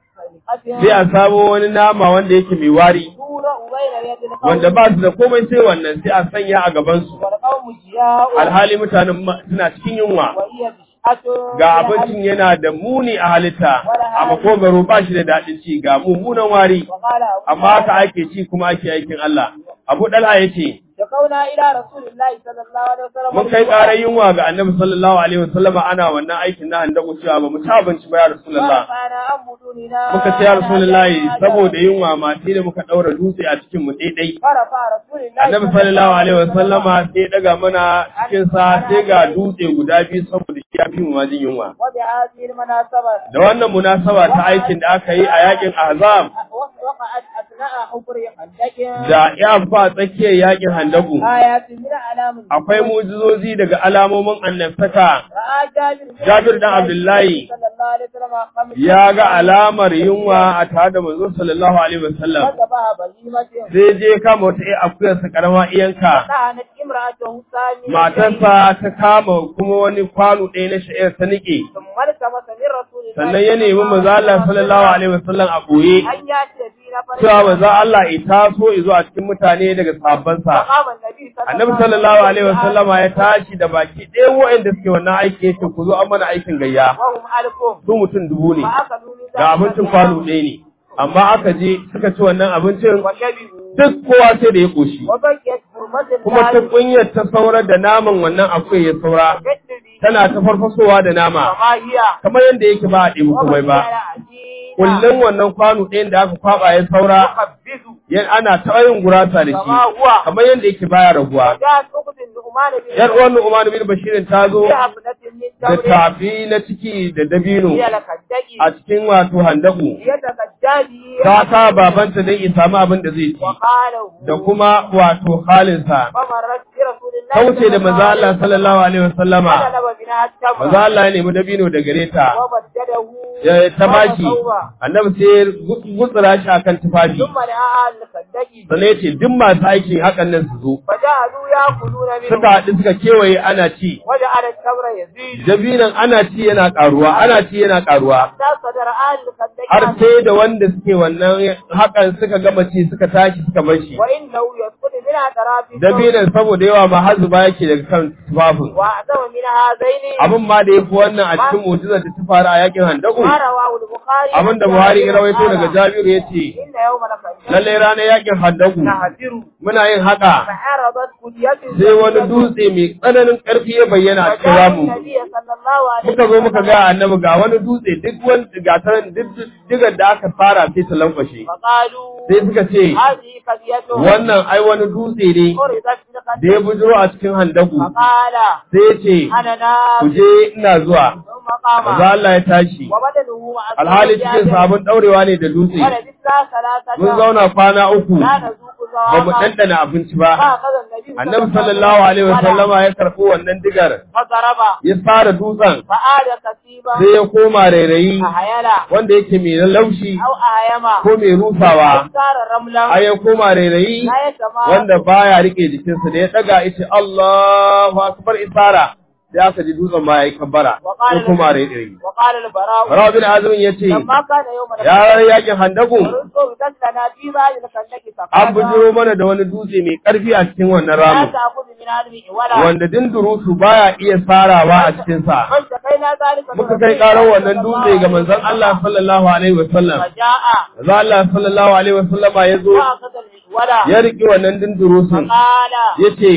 sai a samo wani nama wanda yake mai wari تورع بين يد القوم wanda ba su da komai sai wannan sai a sanya a gabansu والقوم جياء alhali mutanen ma- suna cikin yunwa وهي بشعة ga abincin yana da muni a halitta a makogaro ba shi da daɗin ci ga mummunan wari وقال أبو amma haka ake ci kuma ake aikin Allah Abu Dalha ya ce شكونا إلى رسول الله صلى الله عليه وسلم mun kai ƙarar yunwa ga Annabi sallallahu alaihi wasallama ana wannan aikin na handaku cewa ba mu ci abinci ba ya Rasulullah ورفعنا عن بدوننا muka ce ya Rasulullahi saboda yunwa ma sai da muka daura dutse a cikin mu daidai فرفع رسول الله Annabi sallallahu alaihi wasallama sai ya daga mana cikin sa sai ga dutse guda biyu saboda shi ya fi mu majin yunwa وبهذه المناسبة da wannan munasaba ta aikin da aka yi a yakin Ahzab وقعت أثناء حفر خندق da ya fa tsakiyar yakin Handaku آيات من أعلام akwai mujizozi daga alamomin annabtaka رأى جابر بن Jabir dan Abdullahi صلى الله عليه وسلم خمس ya ga alamar yunwa a tare da manzo sallallahu alaihi wasallam وذبح بهيمة sai je kama wata ƴar akuyar sa karama iyanka طعنت امرأته ثانية matarsa ta kama kuma wani kwano ɗaya na sha'ir ta nike ثم التمس من رسول الله sannan ya nemi manzo Allah sallallahu alaihi wasallam a boye أن يأتي في نفر cewa manzo Allah ya taso ya zo a cikin mutane daga sahabbansa فقام النبي صلى annabi sallallahu alaihi wasallama ya tashi da baki ɗaya waɗanda suke wannan aiki yace ku zo an mana aikin gayya وهم ألفهم su mutum dubu ne فأخذوا من ga abincin kwano ɗaya ne amma aka je suka ci wannan abincin وشبعوا duk kowa sai da ya koshi وبقيت حرمة kuma ta الله kunyar ta saurar da naman wannan akwai ya saura تجري tana ta farfasowa da nama وما هي kamar yadda yake ba a ɗebi komai ba عجينة kullum wannan kwano ɗayan da aka kwaba ya saura يخبز yan ana ta yin gurasa da كما shi هو kamar yadda yake baya raguwa وجاءت أخت النعمان بن yar uwan Umar bin Bashirin ta zo بحفنة من da تمر tafi na ciki da dabino هي لكدك a cikin wato handaku يتكدى به ta ka babanta don ya samu abin da zai ci وقاله da kuma wato halinsa فمرت برسول الله ta wuce da maza Allah sallallahu alaihi wasallama فطلب منها التمر maza Allah ya nemi dabino da gare ta وبدده ya ta baki وصوبه. annabi sai ya gutsura shi akan tufafi ثم دعا لكدك sannan ya ce duk masu aikin hakan nan su zo فجعلوا يأكلون suka منه haɗu suka kewaye ana ci وجعل التمر يزيد dabinan ana ci yana ƙaruwa ana ci yana ƙaruwa حتى صدر آل لكدك har sai da wanda suke wannan hakan suka gama ci suka tashi suka bar shi وإنه يسقط منها ترافي dabinan saboda yawa ma har zuba yake daga kan tufafin وأعظم من هذين abin ma da yafi wannan a cikin mu'jizar da ta faru a yakin handaku ما رواه البخاري abin da Buhari ya rawaito daga Jabiru yace إن يوم الخندق lalle ranar yakin handaku نهدر muna yin haka فعرضت أودية sai wani dutse mai tsananin ƙarfi ya bayyana a cikin فجاء ramu النبي صلى الله عليه muka zo muka ga annabi ga wani dutse duk wani gataran duk digar da aka fara sai ta lankwashe فقالوا sai suka ce هذه قضية wannan ai wani dutse ne فرضت في da القدر ya bujiro a cikin handaku فقال sai ya ce أنا نام ku je ina zuwa ثم قام maza Allah ya tashi وبدنه مع alhali cikin sabon daurewa ne da dutse ولبثنا ثلاثة mun zauna kwana uku لا نذوق ba mu ذواقا ɗanɗana abinci ba فأخذ النبي annabi sallallahu alaihi wasallama ya karɓi wannan digar فضرب ya fara dutsen فآل كثيبا sai ya koma rairayi أحيلا wanda yake mai laushi أو أهيما ko mai rusawa أو صار رملا a ya koma rairayi لا يتماس wanda baya rike jikinsa da ya daga ita Allahu akbar isara sai aka ji dutsen ma yayi kabbara ko وقال kuma rairayi وقال البراء Rawa bin Azim yace لما كان يوم ya yakin handaku ورسول لنا في بعض الخندق an bujiro mana da wani dutse mai karfi a cikin wannan لا ramin تأخذ من هذه ولا wanda dindurusu baya iya sarawa a cikin sa فاشتكينا ذلك muka kai karar wannan dutse ga manzon Allah sallallahu alaihi wasallam فجاء manzon Allah sallallahu alaihi wasallama ya zo وأخذ الولا ya riki wannan dindurusun فقال yace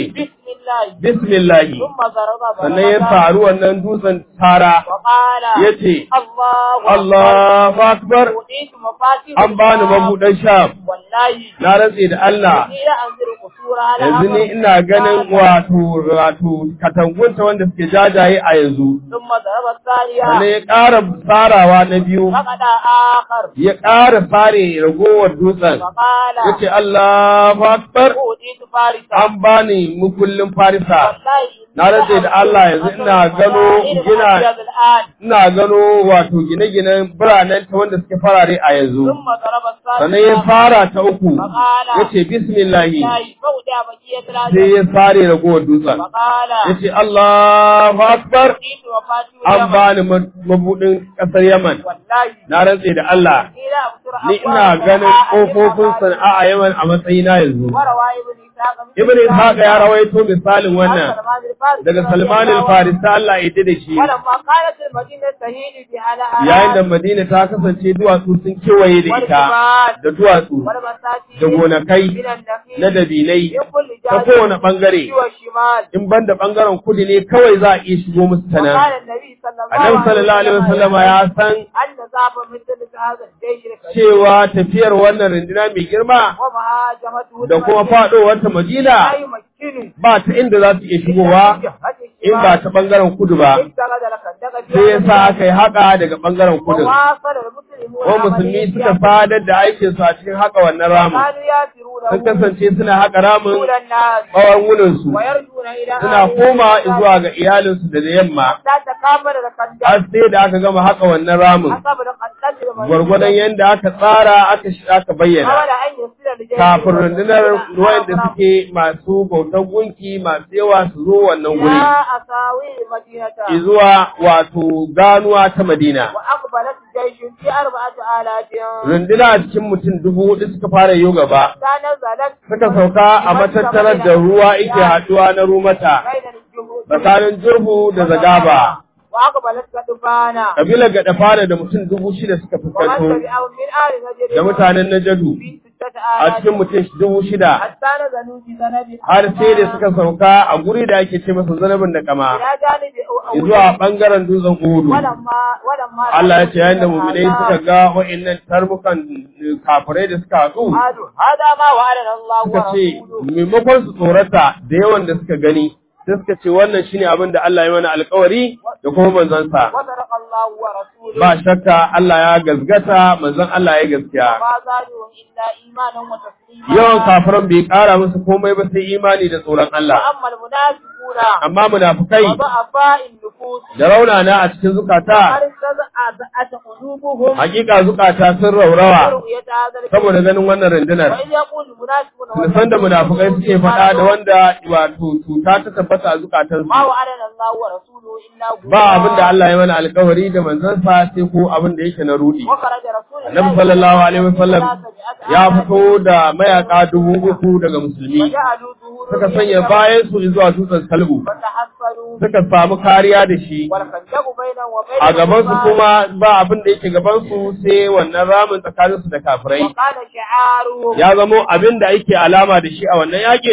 بسم الله bismillah ثم ضرب sannan ya ضربة faru wannan dutsen tara وقال yace الله Allahu akbar أوتيت مفاتيح an bani الشام. mabudan sham والله na rantse da Allah إني لأنظر قصورها yanzu ni ina ganin wato wato katangunta wanda suke jajaye a yanzu ثم ضرب sannan الثانية ya ƙara farawa na biyu فقد آخر ya ƙara fare ragowar dutsen فقال yace Allahu akbar أوتيت فارسا an bani mukullin farisa والله na rantse da Allah yanzu ina gano gina الآن ina gano wato gine-ginen biranen ta wanda suke farare a yanzu ثم ضرب sannan ya الثالثة fara ta uku فقال yace bismillahi لا فودع بقية sai العجل ya fare ragowar dutsen فقال yace Allahu akbar أوتيت مفاتيح an اليمن bani ma- mabudin ƙasar Yaman والله na rantse da Allah إلى أبصر ni ina ganin ƙofofin sana'a a Yaman a matsayina yanzu وروى ابن إسحاق Ibn Ishaq ya rawaito misalin wannan daga Salman al-Farisi Allah ya yarda da shi ولما قالت المدينة تهيل بها yayin da Madina ta kasance duwatsu sun kewaye da ita da duwatsu da gonakai na dabinai ta kowane bangare والشمال in ban da bangaren kudu ne kawai za a iya shigo musu ta nan وقال النبي صلى الله annabi sallallahu alaihi wasallam ya san أن ذهب مثل هذا الجيش الكبير cewa tafiyar wannan runduna mai girma ومهاجمته da kuma faɗowar ta Madina لا يمكن ba ta inda za su iya shigowa in ba ta bangaren kudu ba اتخذ الخندق sai ya sa aka yi haka daga bangaren kudu وواصل المسلمون ko musulmi suka fadar da aikin su a cikin haka wannan ramin كانوا ياسرونه sun kasance suna haka ramin طول الناس tsawon wuninsu ويرجون إلى suna koma zuwa ga iyalinsu da da yamma لا تكامل الخندق har sai da aka gama haka wannan ramin حسب الخندق gwargwadon yadda aka tsara aka shi aka bayyana حاول أن يصل لجيش kafin rundunar ruwan da suke masu bautar gunki masu yawa su zo wannan guri يا أساوي المدينة zuwa wato ganuwa ta Madina وأقبلت الجيش في أربعة آلاف runduna a cikin mutum dubu hudu suka fara yi gaba فنزلت suka sauka a matattarar da ruwa yake haɗuwa na rumata بين الجهود tsakanin jirhu da zagaba وأقبلت كتبانا kabilar gada fara da mutum dubu shida suka ومن fuskanto تبعهم من آل نجد da mutanen najadu في ستة a آلاف cikin mutum dubu shida حتى نزلوا في ذنب har sai da suka sauka a guri da ake ce masa zanabin da kama إلى جانب أو- zuwa bangaren dutsen uhudu ولما ولما Allah ya ce yayin da mu'minai suka ga wa'annan tarbukan kafirai da suka haɗu قالوا هذا ما وعدنا الله suka ce ورسوله maimakon su tsorata da yawan da suka gani sai suka ce wannan shine abin da Allah ya mana alkawari da kuma manzansa وصدق الله ورسوله ba shakka Allah ya gazgata manzon Allah ya gaskiya ما زادوا إلا إيمانا وتسليما yawan kafiran bai ƙara musu komai ba sai imani da tsoron Allah وأما المنافقون amma munafukai وضعفاء النفوس da raunana a cikin zukata أرسلت قلوبهم hakika zukata sun raurawa رؤية هذا الكريم saboda ganin wannan rundunar وإذ يقول المنافقون san da munafukai suke faɗa da wanda wato cuta ta tabbata a zukatansu ما وعدنا الله ورسوله إلا غرورا ba abin da Allah ya mana alkawari da manzansa sai ko abin da yake na rudi وخرج رسول الله Annabi sallallahu alaihi wasallam ثلاثة ya آلاف fito da mayaka dubu uku daga musulmi وجعلوا ظهورهم suka sanya bayan su zuwa dutsen salbu فتحصلوا suka samu kariya da shi والخندق بينهم وبين a gaban su الكفار. kuma ba abin da yake gaban su sai wannan ramin tsakanin su da kafirai وقال شعارهم ya zamo abin da yake alama da shi a wannan yakin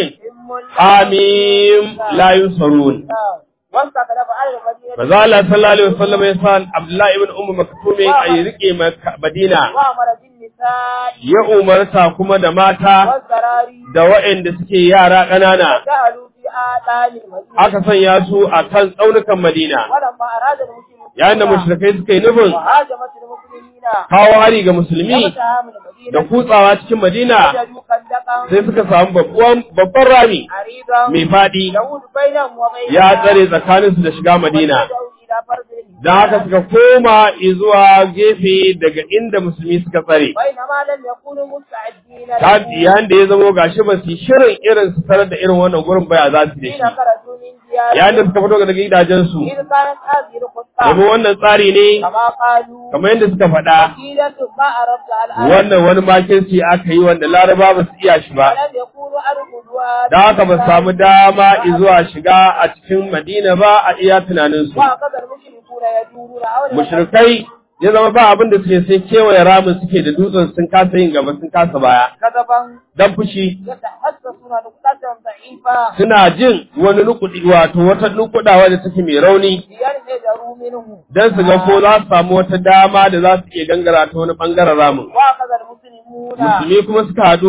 hamim la yusarun واستخلف على المدينة Maza Allah sallallahu alaihi wasallam ya sa Abdullahi ibn Ummu Maktum a yi rike Makka- Madina وأمر بالنساء ya umarta kuma da mata والزراري da waɗanda suke yara ƙanana جعلوا في آذان المدينة aka sanya su a kan tsaunukan Madina ولما أراد المسلمون yayin da mushrikai suka yi nufin وهاجمت المسلمين kawo hari ga musulmi وفتحها من da المدينة kutsawa cikin Madina وجدوا خندقا sai suka samu babban babban rami عريضا mai faɗi يهود بينهم وبين ya tsare tsakaninsu da shiga Madina إلى فرد don haka suka koma zuwa gefe daga inda musulmi suka tsare بينما لم يكونوا مستعدين ta له yayin da ya zamo gashi ba su yi shirin irin su tarar da irin wannan gurin baya za su da حين shi خرجوا من yayin da ديارهم suka fito daga gidajensu إذ كانت هذه الخطة domin wannan tsari ne كما قالوا kamar yadda suka faɗa حيلة ما أردت الآن wannan wani makirci aka yi wanda laraba ba su iya shi ba ولم يكونوا أرقدوا da haka ba su samu dama zuwa shiga a cikin madina ba a iya tunaninsu وهكذا المشركون يدورون حول mushrikai ya zama ba abin da suke sai kewaye ramin suke da dutsen sun kasa yin gaba sun kasa baya كذبا dan fushi يتحسسون نقطة ضعيفة suna jin wani nukudi wato wata nukudawa da take mai rauni لينحدروا منه dan su ga ko za su samu wata dama da za su iya gangara ta wani bangaren ramin وأخذ المسلمون musulmi kuma suka hadu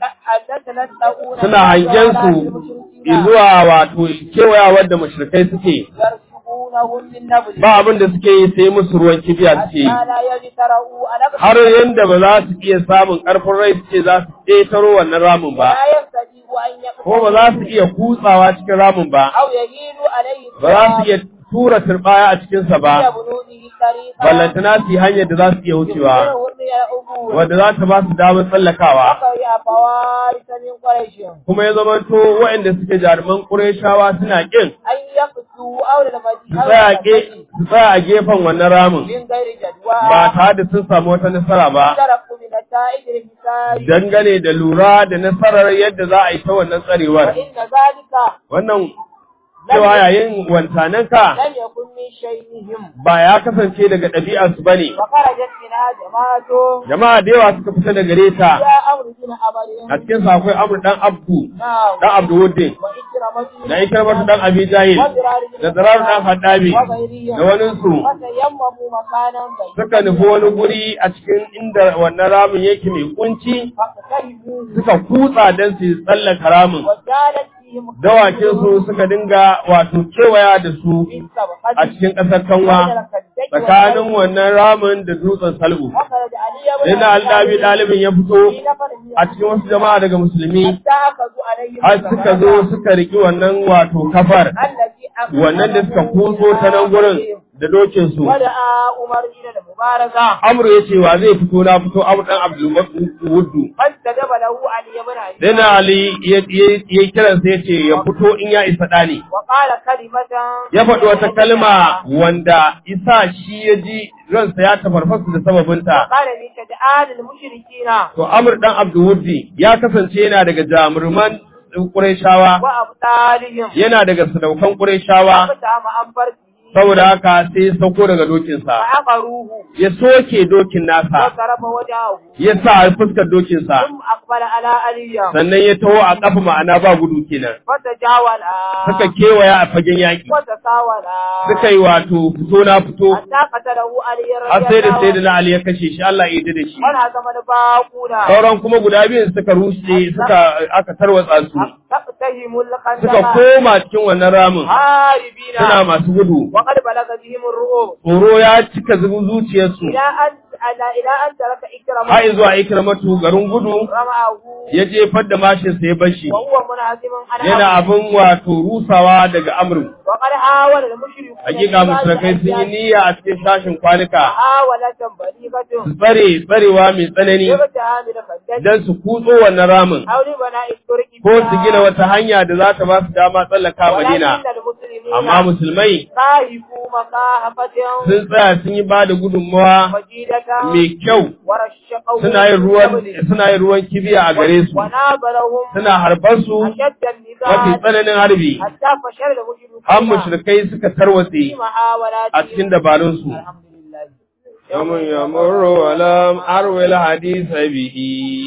يتلألؤون suna hangen su zuwa wato kewayawar da mushrikai suke يرشقونهم من نبل ba abin da suke yi sai musu ruwan kibiya suke yi حتى لا يجترؤوا على har yanda ba za su iya samun ƙarfin rai suke za su ƙetaro wannan ramin ba لا يستطيع أن ko ba za su iya kutsawa cikin ramin ba أو يهيل عليه ba za su iya tura turbaya a cikinsa ba بنوده طريقا ballantana su yi hanyar da za su iya wucewa يخبرهم بالعبور wadda za ta ba su damar tsallakawa وقرئ فوارس من قريش kuma ya zamanto waɗanda suke jaruman ƙureshawa suna ƙin أن يقتوا أول su المدينة tsaya ke- su tsaya a gefen wannan ramin من غير جدوى ba tare da sun samu wata nasara ba تركوا بنتائج الحساب dangane da lura da nasarar yadda za a yi ta wannan tsarewar وإن ذلك wannan cewa yayin wancananka لم يكن من شيئهم ba ya kasance daga ɗabi'arsu ba ne فخرجت منها جماعة jama'a da yawa suka fita da gare ta يا أمر بن a أبد cikin sa akwai amur dan abdu نعم dan abdu wuddin وإكرمة da ikramatu dan abi jahil da zarar dan haddabi da wani su فتيمموا مكانا suka nufi wani guri a cikin inda wannan ramin yake mai kunci فاقتربوا suka kutsa don su tsallaka ramin وجالت فيهم dawakin su suka dinga wato kewaya da su من سبقته a cikin ƙasar kanwa tsakanin wannan ramin da dutsen salbu وخرج علي sai na aldabi ɗalibin ya fito a cikin wasu jama'a daga musulmi حتى أخذوا عليه har suka zo suka riki wannan wato kafar التي أخذوا wannan da suka kuso ta nan gurin da dokin su ودعا عمر إلى المبارزة amru ya ce wa zai fito na fito amru dan abdul wuddu فاستجاب له علي بن أبي sai na ali ya ya kiran sai ya ce ya fito in ya isa dani وقال كلمة ya faɗi wata kalma wanda isa shi ya ji ransa ya tafarfasa da sababinta قال لشجعان المشركين to amru dan abdul wuddi ya kasance yana daga jamurman Qurayshawa وأبطالهم yana daga sadaukan Qurayshawa فقام عن فرسه saboda haka sai ya sauko daga dokinsa فعقروه ya soke dokin nasa وضرب وجهه ya sa fuskar dokinsa ثم أقبل على علي sannan ya taho a kafa ma'ana ba gudu kenan فتجاولا suka kewaya a fagen yaƙi وتساولا suka yi wato fito na fito حتى قتله علي har رضي sai da الله sai da عنه na Ali ya kashe shi Allah ya yarda da shi وانهزم الباقون sauran kuma guda biyun suka rushe suka aka tarwatsa su تقتهم suka الخندق koma cikin wannan ramin هاربين suna masu gudu وقد بلغ بهم الرؤوس tsoro ya cika zubin zuciyarsu إلى أن على إلى أن ترك إكرمه har zuwa ikramatu garin gudu رمعه ya jefar da mashinsa ya bashi وهو منهزم على yana أمره. abin wato rusawa daga amru وقد حاول المشركون hakika musulkai sun yi niyya a cikin sashin kwanuka محاولة بليغة su tsare tsarewa mai tsanani لابتهام الخندق don su kutso wannan ramin أو لبناء الطرق ko su gina wata hanya da za ta ba su dama tsallaka madina ولكن المسلمين amma musulmai خايفوا مخافة sun tsaya sun yi ba da gudunmawa وجيدة mai kyau ورشقوا suna yin ruwan suna yin ruwan kibiya a gare su ونابلهم suna harbar su أشد mafi النزاع tsananin harbi حتى فشل المشركون an mushrikai suka tarwatse في محاولاتهم a cikin dabarunsu الحمد لله yamun yamurru walam arwil hadisa bihi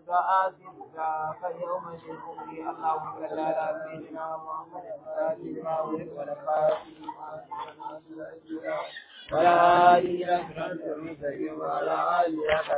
دعاء ذاك يوم الأمر اللهم صل على سيدنا محمد وعلى آله وصحبه وسلم وعلى آله